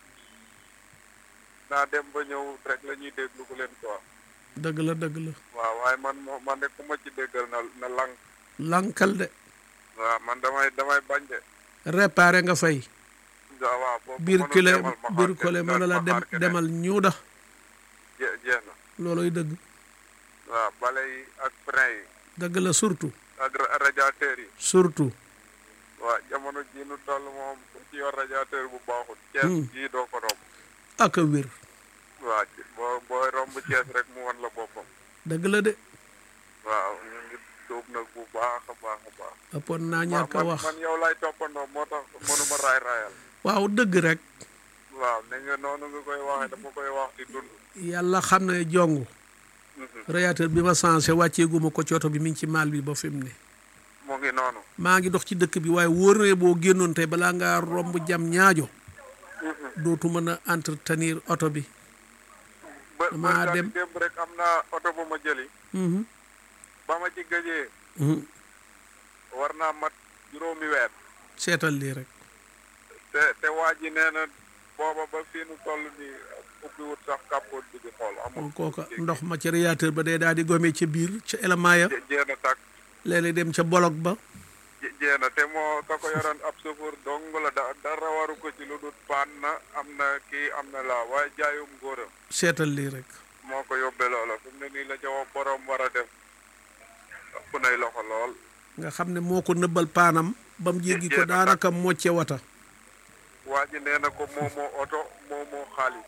naa dem ba ñëw rek la ñuy déglu ku leen quoi dëgg la dëgg la waaw waaye man moo man de ku ma ci déggal na na lang lankal de waaw man damay damay bañ de réparé nga fay waaw waaw boobu biir mënul kile demal ma biir xaar kole kenn, mën na la ma dem xaar keneen. demal ñëw da Je- jeex na looloy dëgg waaw bale yi ak frein yi dëgg la surtout ak ra- radiateur yi surtout waaw jamono ji nu toll moom ku ci yor radiateur bu baaxul Cees Hmm. jii doo ko romb ak a wér waaw ci- boo booy romb Cees rek mu wan la boppam dëgg la de waaw ñu ngi tuub nag bu baax a baax a baax ëppoon naa ñàkk a man wax man yow lay toppandoo moo tax mënuma raay raayal waaw dëgg rek waaw ne nga noonu nga koy waxee dama koy wax di dund yàlla xam ne jong radiateur bi ma changé wàcceeguma ko ci oto bi mi ngi ci maal bi ba fi mu ne mu ngi noonu maa ngi dox ci dëkk bi waaye wóor na boo génnoon tey balaa ngaa romb jam ñaajo dootu mën a entretenir oto bi ba Damaa ba dem- démb rek am naa oto bu ma jëli Mhm. ba ma ci gëjee Mhm. war naa mat juróomi weer seetal lii rek te te waa ji nee na booba ba fii nu toll nii ubbi wut sax kàppoot bi di xool amul moom kooka ndox ma ci radiateur ba day daal di gome ca biir ca élément ya Je- jeena tàkk léeg-léeg dem ca bolog ba je- jeena te moo ka ko yoroon ab chauffeur dong la da dara waru ko ci lu dul paan na am na kii am na laa waaye jaayum góoram seetal lii rek moo ko yóbbee loola fi mu ne nii la ca wa borom war a def ëpp nay loxo lool nga xam ne moo ko nëbbal paanam ba mu jéggi ko Jeex na daanaka mocce wata waa ji nee na ko moo moo oto moo moo xaalis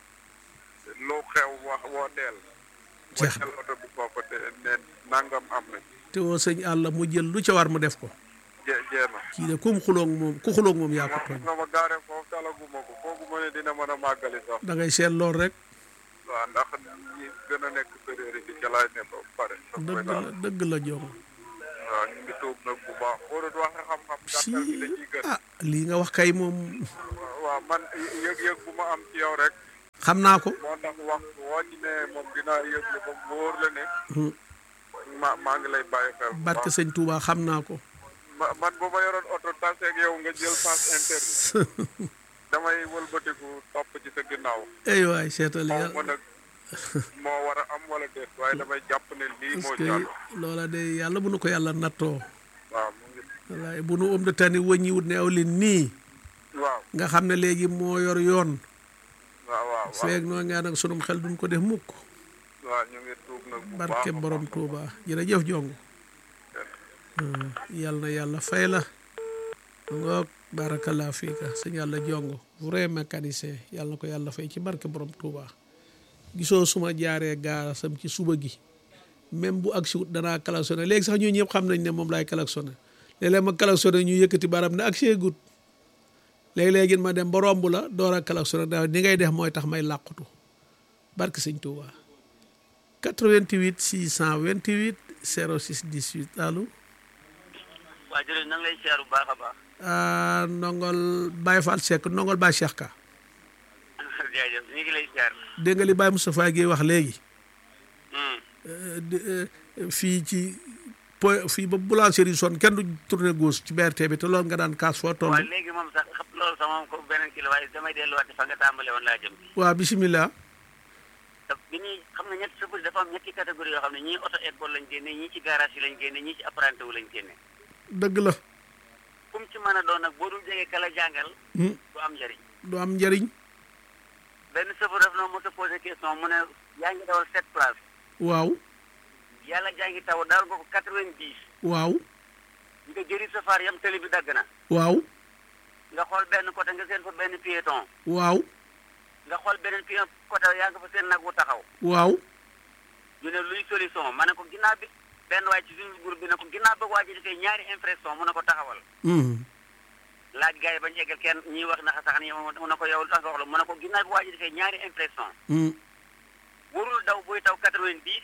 lu xew wax woo teel Jeex na. waccal oto bi foofu te ne nangam am na te woo sëñ àlla mu jël lu ca war mu def ko je jeena kii de kum xuloog moom ku xuloog moom yaa ko moom tooñ nga ma gaare foofu talaguma ko foogu ma ne dina mën a màggali sax da ngay seet lool rek waaw ndax ñi gën a nekk période bi ca laay ne ba pare dëgg la dëgg la jom waaw ñu ngi tuub nag bu baax boo doon wax xam-xam gàttal gi la ciy gën ah lii nga wax kay moom waaw man yëg-yëg bu ma am ci yow rek xam naa ko moo tax wax woo ci ne moom dinaa yëg ne ba mu wóor la ne Hmm. ma maa ngi lay bàyyi xel bu barke baax. sëñ Touba xam naa ko Ma- man bu ma yoroon oto taseeg yow nga jël sens interdit damay wëlbatiku topp ci sa ginnaaw ay waay seetal xaw yàlla ma nag moo war a am wala déet waaye damay jàpp ne lii parce moo que jàll loola de yàlla bu nu ko yàlla nattoo waaw mu ngi wallaay bu nu om de tani wëññiwut ne aw leen nii waaw nga xam ne léegi moo yor yoon waaw waaw waaw feeg noo ngaa nag sunum xel duñ ko def mukk waaw ñu ngi tuub nag bu baax barke a borom baax. Touba jërëjëf jongu yal na yàlla fay la ngoog barakallah fiika sëñ yàlla jongo vrai mécanicien yàlla na ko yàlla fay ci barke borom Touba gisoo suma jaaree gaasam ci suba gi même bu agsi wut danaa klaxonné léegi sax ñoo ñëpp xam nañ ne moom laay klaxonné léeg-léeg ma klaxonné ñu yëkkati baram ne agsi gut léegi-léegi ma dem ba romb la door a klaxonné da ni ngay def mooy tax may làqutu barke sëñ Touba 88 628 06 18 allo waa jërëjëf na nga lay siyaar bu baax a baax ah ndongol Baye Fall Seck ndongol Baye Cheikh Ka jaajëf ñu ngi lay siyaar dégg nga li Baye Moustapha Guèye wax léegi Hmm. euh, di- euh, fii ci po fii ba boulangerie son kenn du tourné gauche ci BRT bi te loolu nga daan kaas foo toll waaw léegi moom sax xam loolu sax moom ko beneen kii la waaye damay delluwaat fa nga tàmbale woon laa jëm waaw bisimilah te bi ñuy xam nga ñetti sëfër dafa am ñetti catégorie yoo xam ne ñii auto école lañ génne ñii ci garage yi lañ génne ñii ci apprenti wu lañ génne dëgg la kum ci mën a doon nag boo dul jege kala jàngal Hmm, du am njëriñ du am njëriñ benn sëfër daf na mos a posé question mu ne yaa ngi dawal sept place waaw yàlla jaa ngi taw dawal nga ko quatre-vingt-dix waaw nga jëri safar yam tëli bi dagg na waaw nga xool benn côté nga seen fa benn piéton waaw nga xool beneen piéton côté yaa nga fa seen nag wu taxaw waaw ñu ne luy solution ma ne ko ginnaaw bi benn waay ci suñu groupe bi ne ko ginnaaw ba waa ji defee ñaari impression mu ne ko taxawal Hmm, laaj gars yi bañ eggal kenn ñii wax na sax ni mu ne ko yow tax nga wax la mu ne ko ginnaaw bi waa ji defee ñaari impression hmm, warul daw buy taw quatre-vingt-dix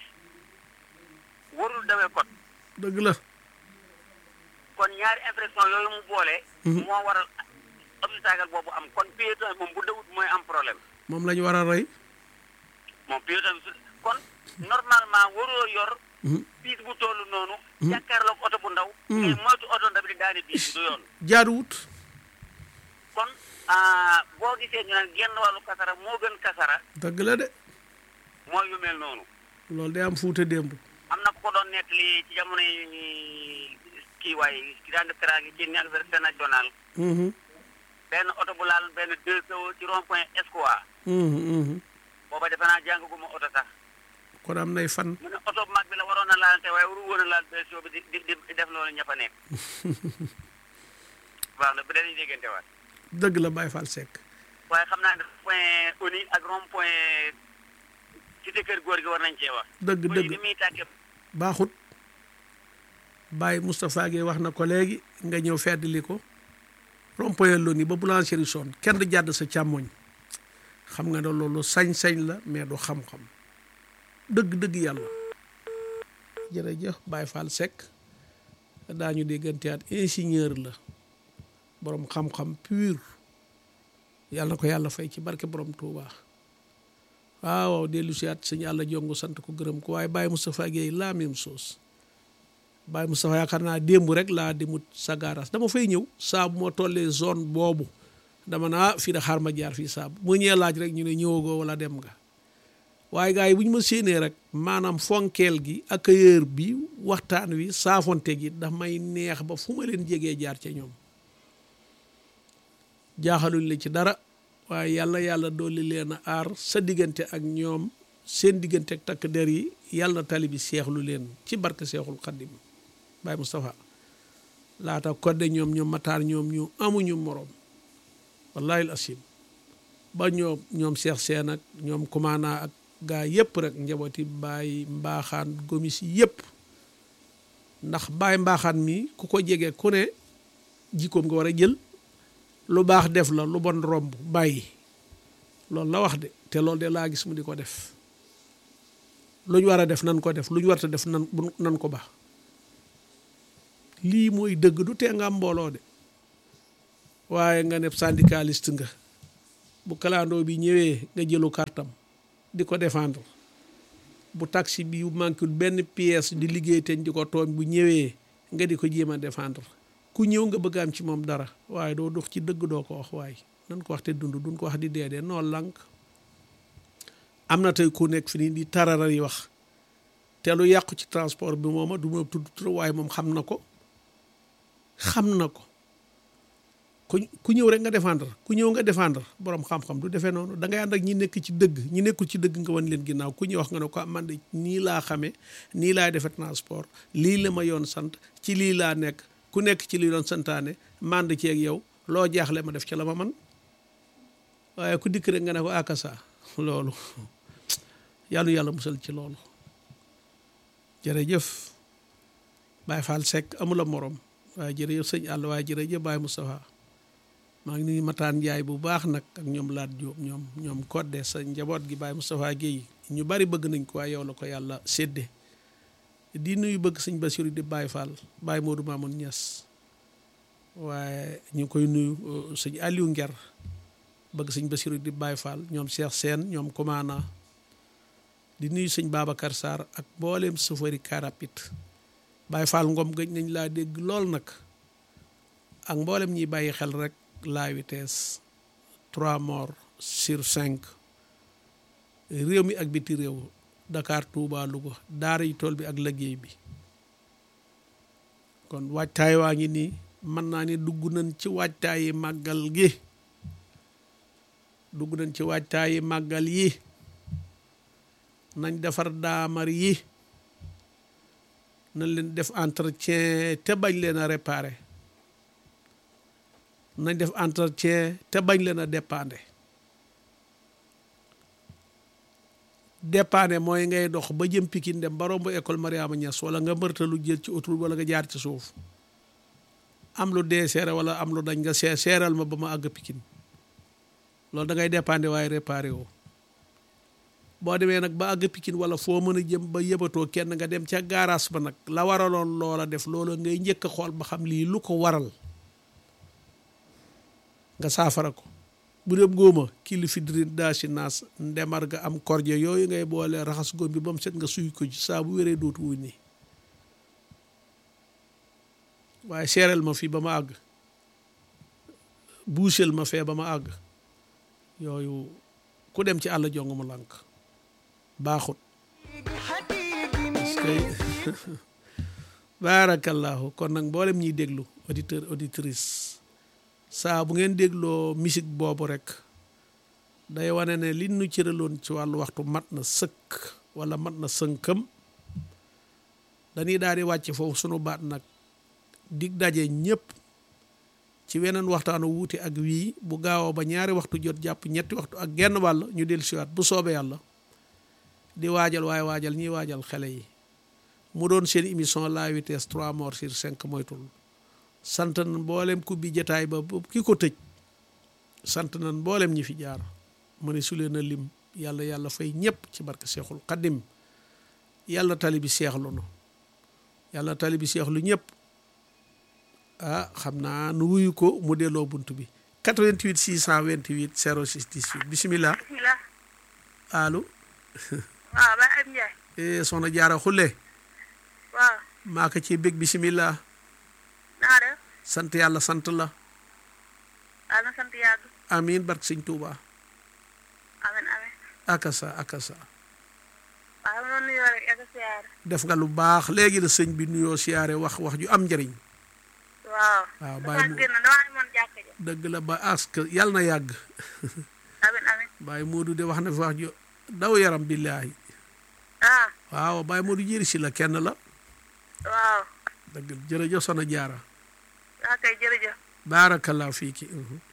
warul dawee kot dëgg la kon ñaari impression yooyu mu boole. Mhm. moo waral obstacle boobu am kon piéton moom bu dawut mooy am problème moom la ñu war a rey moom piéton bi su kon normalement waroo yor Hmm, biis bu toll noonu. Mhm. jàkkaarloog oto bu ndaw. Mhm. ngay moytu oto ndaw bi di daane biis du yoon. jaaduwut kon ah, boo gisee ñu naan genn wàllu kasara moo gën kasara dëgg la de mooy yu mel noonu loolu day am fuute démb am na ku ko doon nettali ci jamono yi kii waay ki daan def teraange ci anniversaire national Mhm, benn oto bu laal benn deux seaux ci rond point Escoa mhm, mhm. booba defe naa jàngaguma oto sax kon am nay fan mu ne oto bu mag bi la waroon a laal te waaye waru woon a laal deux seaux bi di di di def loolu ña fa nekk baax na bu dee dañuy déggante waat dëgg la Baye Fall Seck waaye xam naa ne point ONI ak rond point cité kër góor gi war nañ cee wax dëgg ONI dëgg ni muy tàkkee baaxut Baye Moustapha Gueye wax na ko léegi nga ñëw feddali ko rond-point Loni ba boulangerie son kenn du jàdd sa càmmoñ xam nga ne loolu sañ-sañ la mais du xam-xam dëgg-dëgg yàlla jërëjëf Baye Fall Seck daañu dégganteyaat ingénieur la borom xam-xam pur yàlla na ko yàlla fay ci barke borom Touba waaw dellu si at sëñ yàlla jongu sant ko gërëm ko waaye Baye Moustapha Gueye la même chose Baye Moustapha yaakaar naa démb rek laa demut Sagaras dama fay ñëw saa bu ma tollee zone boobu dama naa fii da xaar ma jaar fii saa bu ma ñëwee laaj rek ñu ne ñëwagoo wala dem nga waaye gars yi bu ñu ma séenee rek maanaam fonkeel gi accueilleur bi waxtaan wi saafonte gi daf may neex ba fu ma leen jegee jaar ca ñoom jaaxaluñ la ci dara waaye yàlla yàlla dolli leen a aar sa diggante ak ñoom seen diggante ak takk der yi yàlla na tali bi seexlu leen ci barke seexul xaddim Baye Moustapha laata kodde ñoom ñoom mataar ñoom ñu amuñu morom wallahi al asim ba ñoom ñoom seex seen ak ñoom kumaana ak gaa yëpp rek njabooti baay mbaaxaan gomis yëpp ndax baay mbaaxaan mi ku ko jege ku ne jikkoom nga war a jël lu baax def la lu bon romb bàyyi loolu la wax de te loolu de laa gis mu di ko def lu ñu war a def nan ko def lu ñu warta def nan nan ko baax lii mooy dëgg du tee nga am mbooloo de waaye nga ne syndicaliste nga bu kalandoo bi ñëwee nga jëlu kartam di ko défendre bu taxi bi manquul benn pièce di liggéey teñ di ko tooñ bu ñëwee nga di ko jéem a défendre ku ñëw nga bëgg am ci moom dara waaye doo dox ci dëgg doo ko wax waaye nan ko wax te dund duñ ko wax di dee dee noo lànk am na tey ku nekk fi nii di tararar yi wax te lu yàqu ci transport bi mooma du ma tudd tur waaye moom xam na ko xam na ko ku ku ñëw rek nga défendre ku ñëw nga défendre borom xam-xam du defee noonu da ngay ànd ak ñi nekk ci dëgg ñi nekkul ci dëgg nga wan leen ginnaaw ku ñuy wax nga ne ko man de nii laa xamee nii laay defee transport lii la ma yoon sant ci lii laa nekk ku nekk ci lii doon santaane mànd ci ak yow loo jaaxle ma def ci la ma man waaye ku dikk rek nga ne ko akasa loolu yàlla yàlla musal ci loolu jërëjëf Baye Fall Seck amula morom waaye jërëjëf sëñ àll waaye jërëjëf Baye Moustapha maa ngi nuyu Mataan Njaay bu baax nag ak ñoom laat Jóob ñoom ñoom kodde sa njaboot gi Baye Moustapha Guèye ñu bari bëgg nañ ko waaye yow la ko yàlla sédde di nuyu bëgg sëñ Basiru di Baye Fall Baye Modou Mamoun Niass waaye ñu ngi koy nuyu sëñ Aliou Nger bëgg sëñ Basiru di Baye Fall ñoom Cheikh Sène ñoom Komana di nuyu sëñ Babacar Sarr ak mbooleem safari karapit Baye Fall Ngom gëj nañ laa dégg lool nag ak mboolem ñiy bàyyi xel rek la vitesse trois morts sur cinq réew mi ak biti réew Dakar Touba Louga daara yi tool bi ak liggéey bi kon waajtaay waa ngi nii mën naa ni dugg nañ ci waajtaayi màggal gi dugg nañ ci waajtaayi màggal yi nañ defar daamar yi nañ leen def entretien te bañ leen a réparer nañ def entretien te bañ leen a dépanner dépanner mooy ngay dox ba jëm Pikine dem ba romb école Mariama Niass wala nga mërtalu jël ci autoroute wala nga jaar ci suuf am lu dee seere wala am lu dañ nga see seeral ma ba ma àgg Pikine loolu da ngay dépanner waaye réparer woo boo demee nag ba àgg Pikine wala foo mën a jëm ba yëbatoo kenn nga dem ca gaaraas ba nag la waraloon loola def loola ngay njëkk a xool ba xam lii lu ko waral nga saafara ko bu dem góoma kilifidrin daa si naas ndemar ga am korje yooyu ngay boole raxas góom bi ba mu set nga suy ko ci saa bu wéree dootu wuñ ni waaye seereel ma fii ba ma àgg buusel ma fee ba ma àgg yooyu ku dem ci àll jong mu lànk baaxut baarakallaahu kon nag mboolem ñiy déglu auditeur auditrice saa bu ngeen dégloo musique boobu rek day wane ne li nu cëraloon ci wàllu waxtu mat na sëkk wala mat na sënkam dañuy daal di wàcc foofu sunu baat nag dig daje ñëpp ci weneen waxtaanu wuute ak wii bu gaawoo ba ñaari waxtu jot jàpp ñetti waxtu ak genn wàll ñu dellu siwaat bu soobee yàlla di waajal waaye waajal ñiy waajal xale yi mu doon seen émission la vitesse trois morts sur cinq moytul sant nan mboolem ku bi jataay ba ki ko tëj sant nan mboolem ñi fi jaar mu ne su leen a lim yàlla yàlla fay ñëpp ci barke seexul xaddim yàlla tali bi seexlu nu yàlla tali bi seexlu ñëpp ah xam naa nu wuyu ko mu delloo bunt bi 88 628 06 18 bisimilah bisimilah. allo waaw ba am Ndiaye. eh soxna jaara xulle waaw. maa ko ci bég bisimilah naa def. sant yàlla sant la waaw na sant yàgg. amiin barke sëñ Tuuba amen amen. akasa akasa waaw ma doon nuyoo rek ak a siyaare. def nga lu baax léegi la sëñ bi nuyoo siyaare wax wax ju am njëriñ waaw. waaw dafa bàyyi mu génn damaa amoon jàkka ja. dëgg la ba ask yàlla na yàgg amen amen. Baye Modou de wax na fi wax ju daw yaram billaahi ah waaw Baye Modou jëri si la kenn la waaw. dëgg jërëjëf soxna jaara waaw kay jërëjëf. baarakallaa fii ki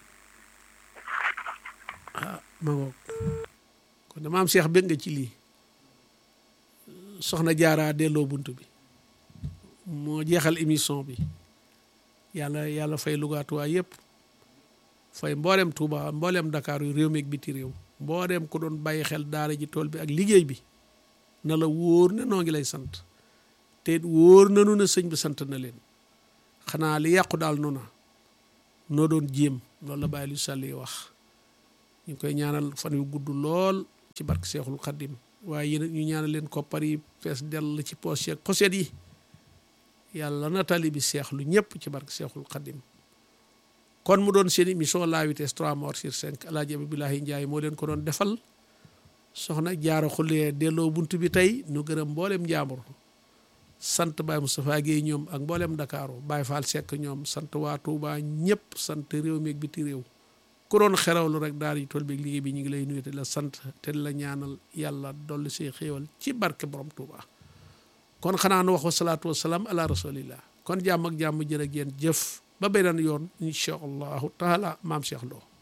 ah ma ngoog kon dama am seex bëgg nga ci lii soxna jaaraa delloo bunt bi moo jeexal émission bi yàlla yàlla fay lugaatuwaay yëpp fay mboolem Touba mboolem Dakar yu réew mi ak biti réew mboolem ku doon bàyyi xel daara ji tool bi ak liggéey bi na la wóor ne noo ngi lay sant te it wóor nanu ne sëñ bi sant na leen xanaa li yàqu daal nu na noo doon jéem loolu la bàyyi lu sàll yi wax ñu ngi koy ñaanal fan yu gudd lool ci barke seexul xaddim waaye yéen ñu ñaanal leen koppar yi fees dell ci poos yeeg poset yi yàlla na tali bi seexlu ñëpp ci barke seexul xaddim kon mu doon seen émission la vitesse 3 morts sur 5 alaaji Abdoulaye Ndiaye moo leen ko doon defal soxna jaara xulee delloo bunt bi tey nu gërëm mboolem njaambur sant Baye Moustapha Guèye ñoom ak mboolem Ndakaaru Baye Fall Seck ñoom sant waa Touba ñëpp sant réew mi ak biti réew ku doon xerawlu rek daal di tool bi liggéey bi ñu ngi lay nuyu te la sant te la ñaanal yàlla dolli see xéewal ci barke borom Touba kon xanaa nu wax wa salaatu wa salaam ala rasulillah kon jàmm ak jàmm jërë ngeen jëf ba beneen yoon incha allahu taala maam Cheikh Lo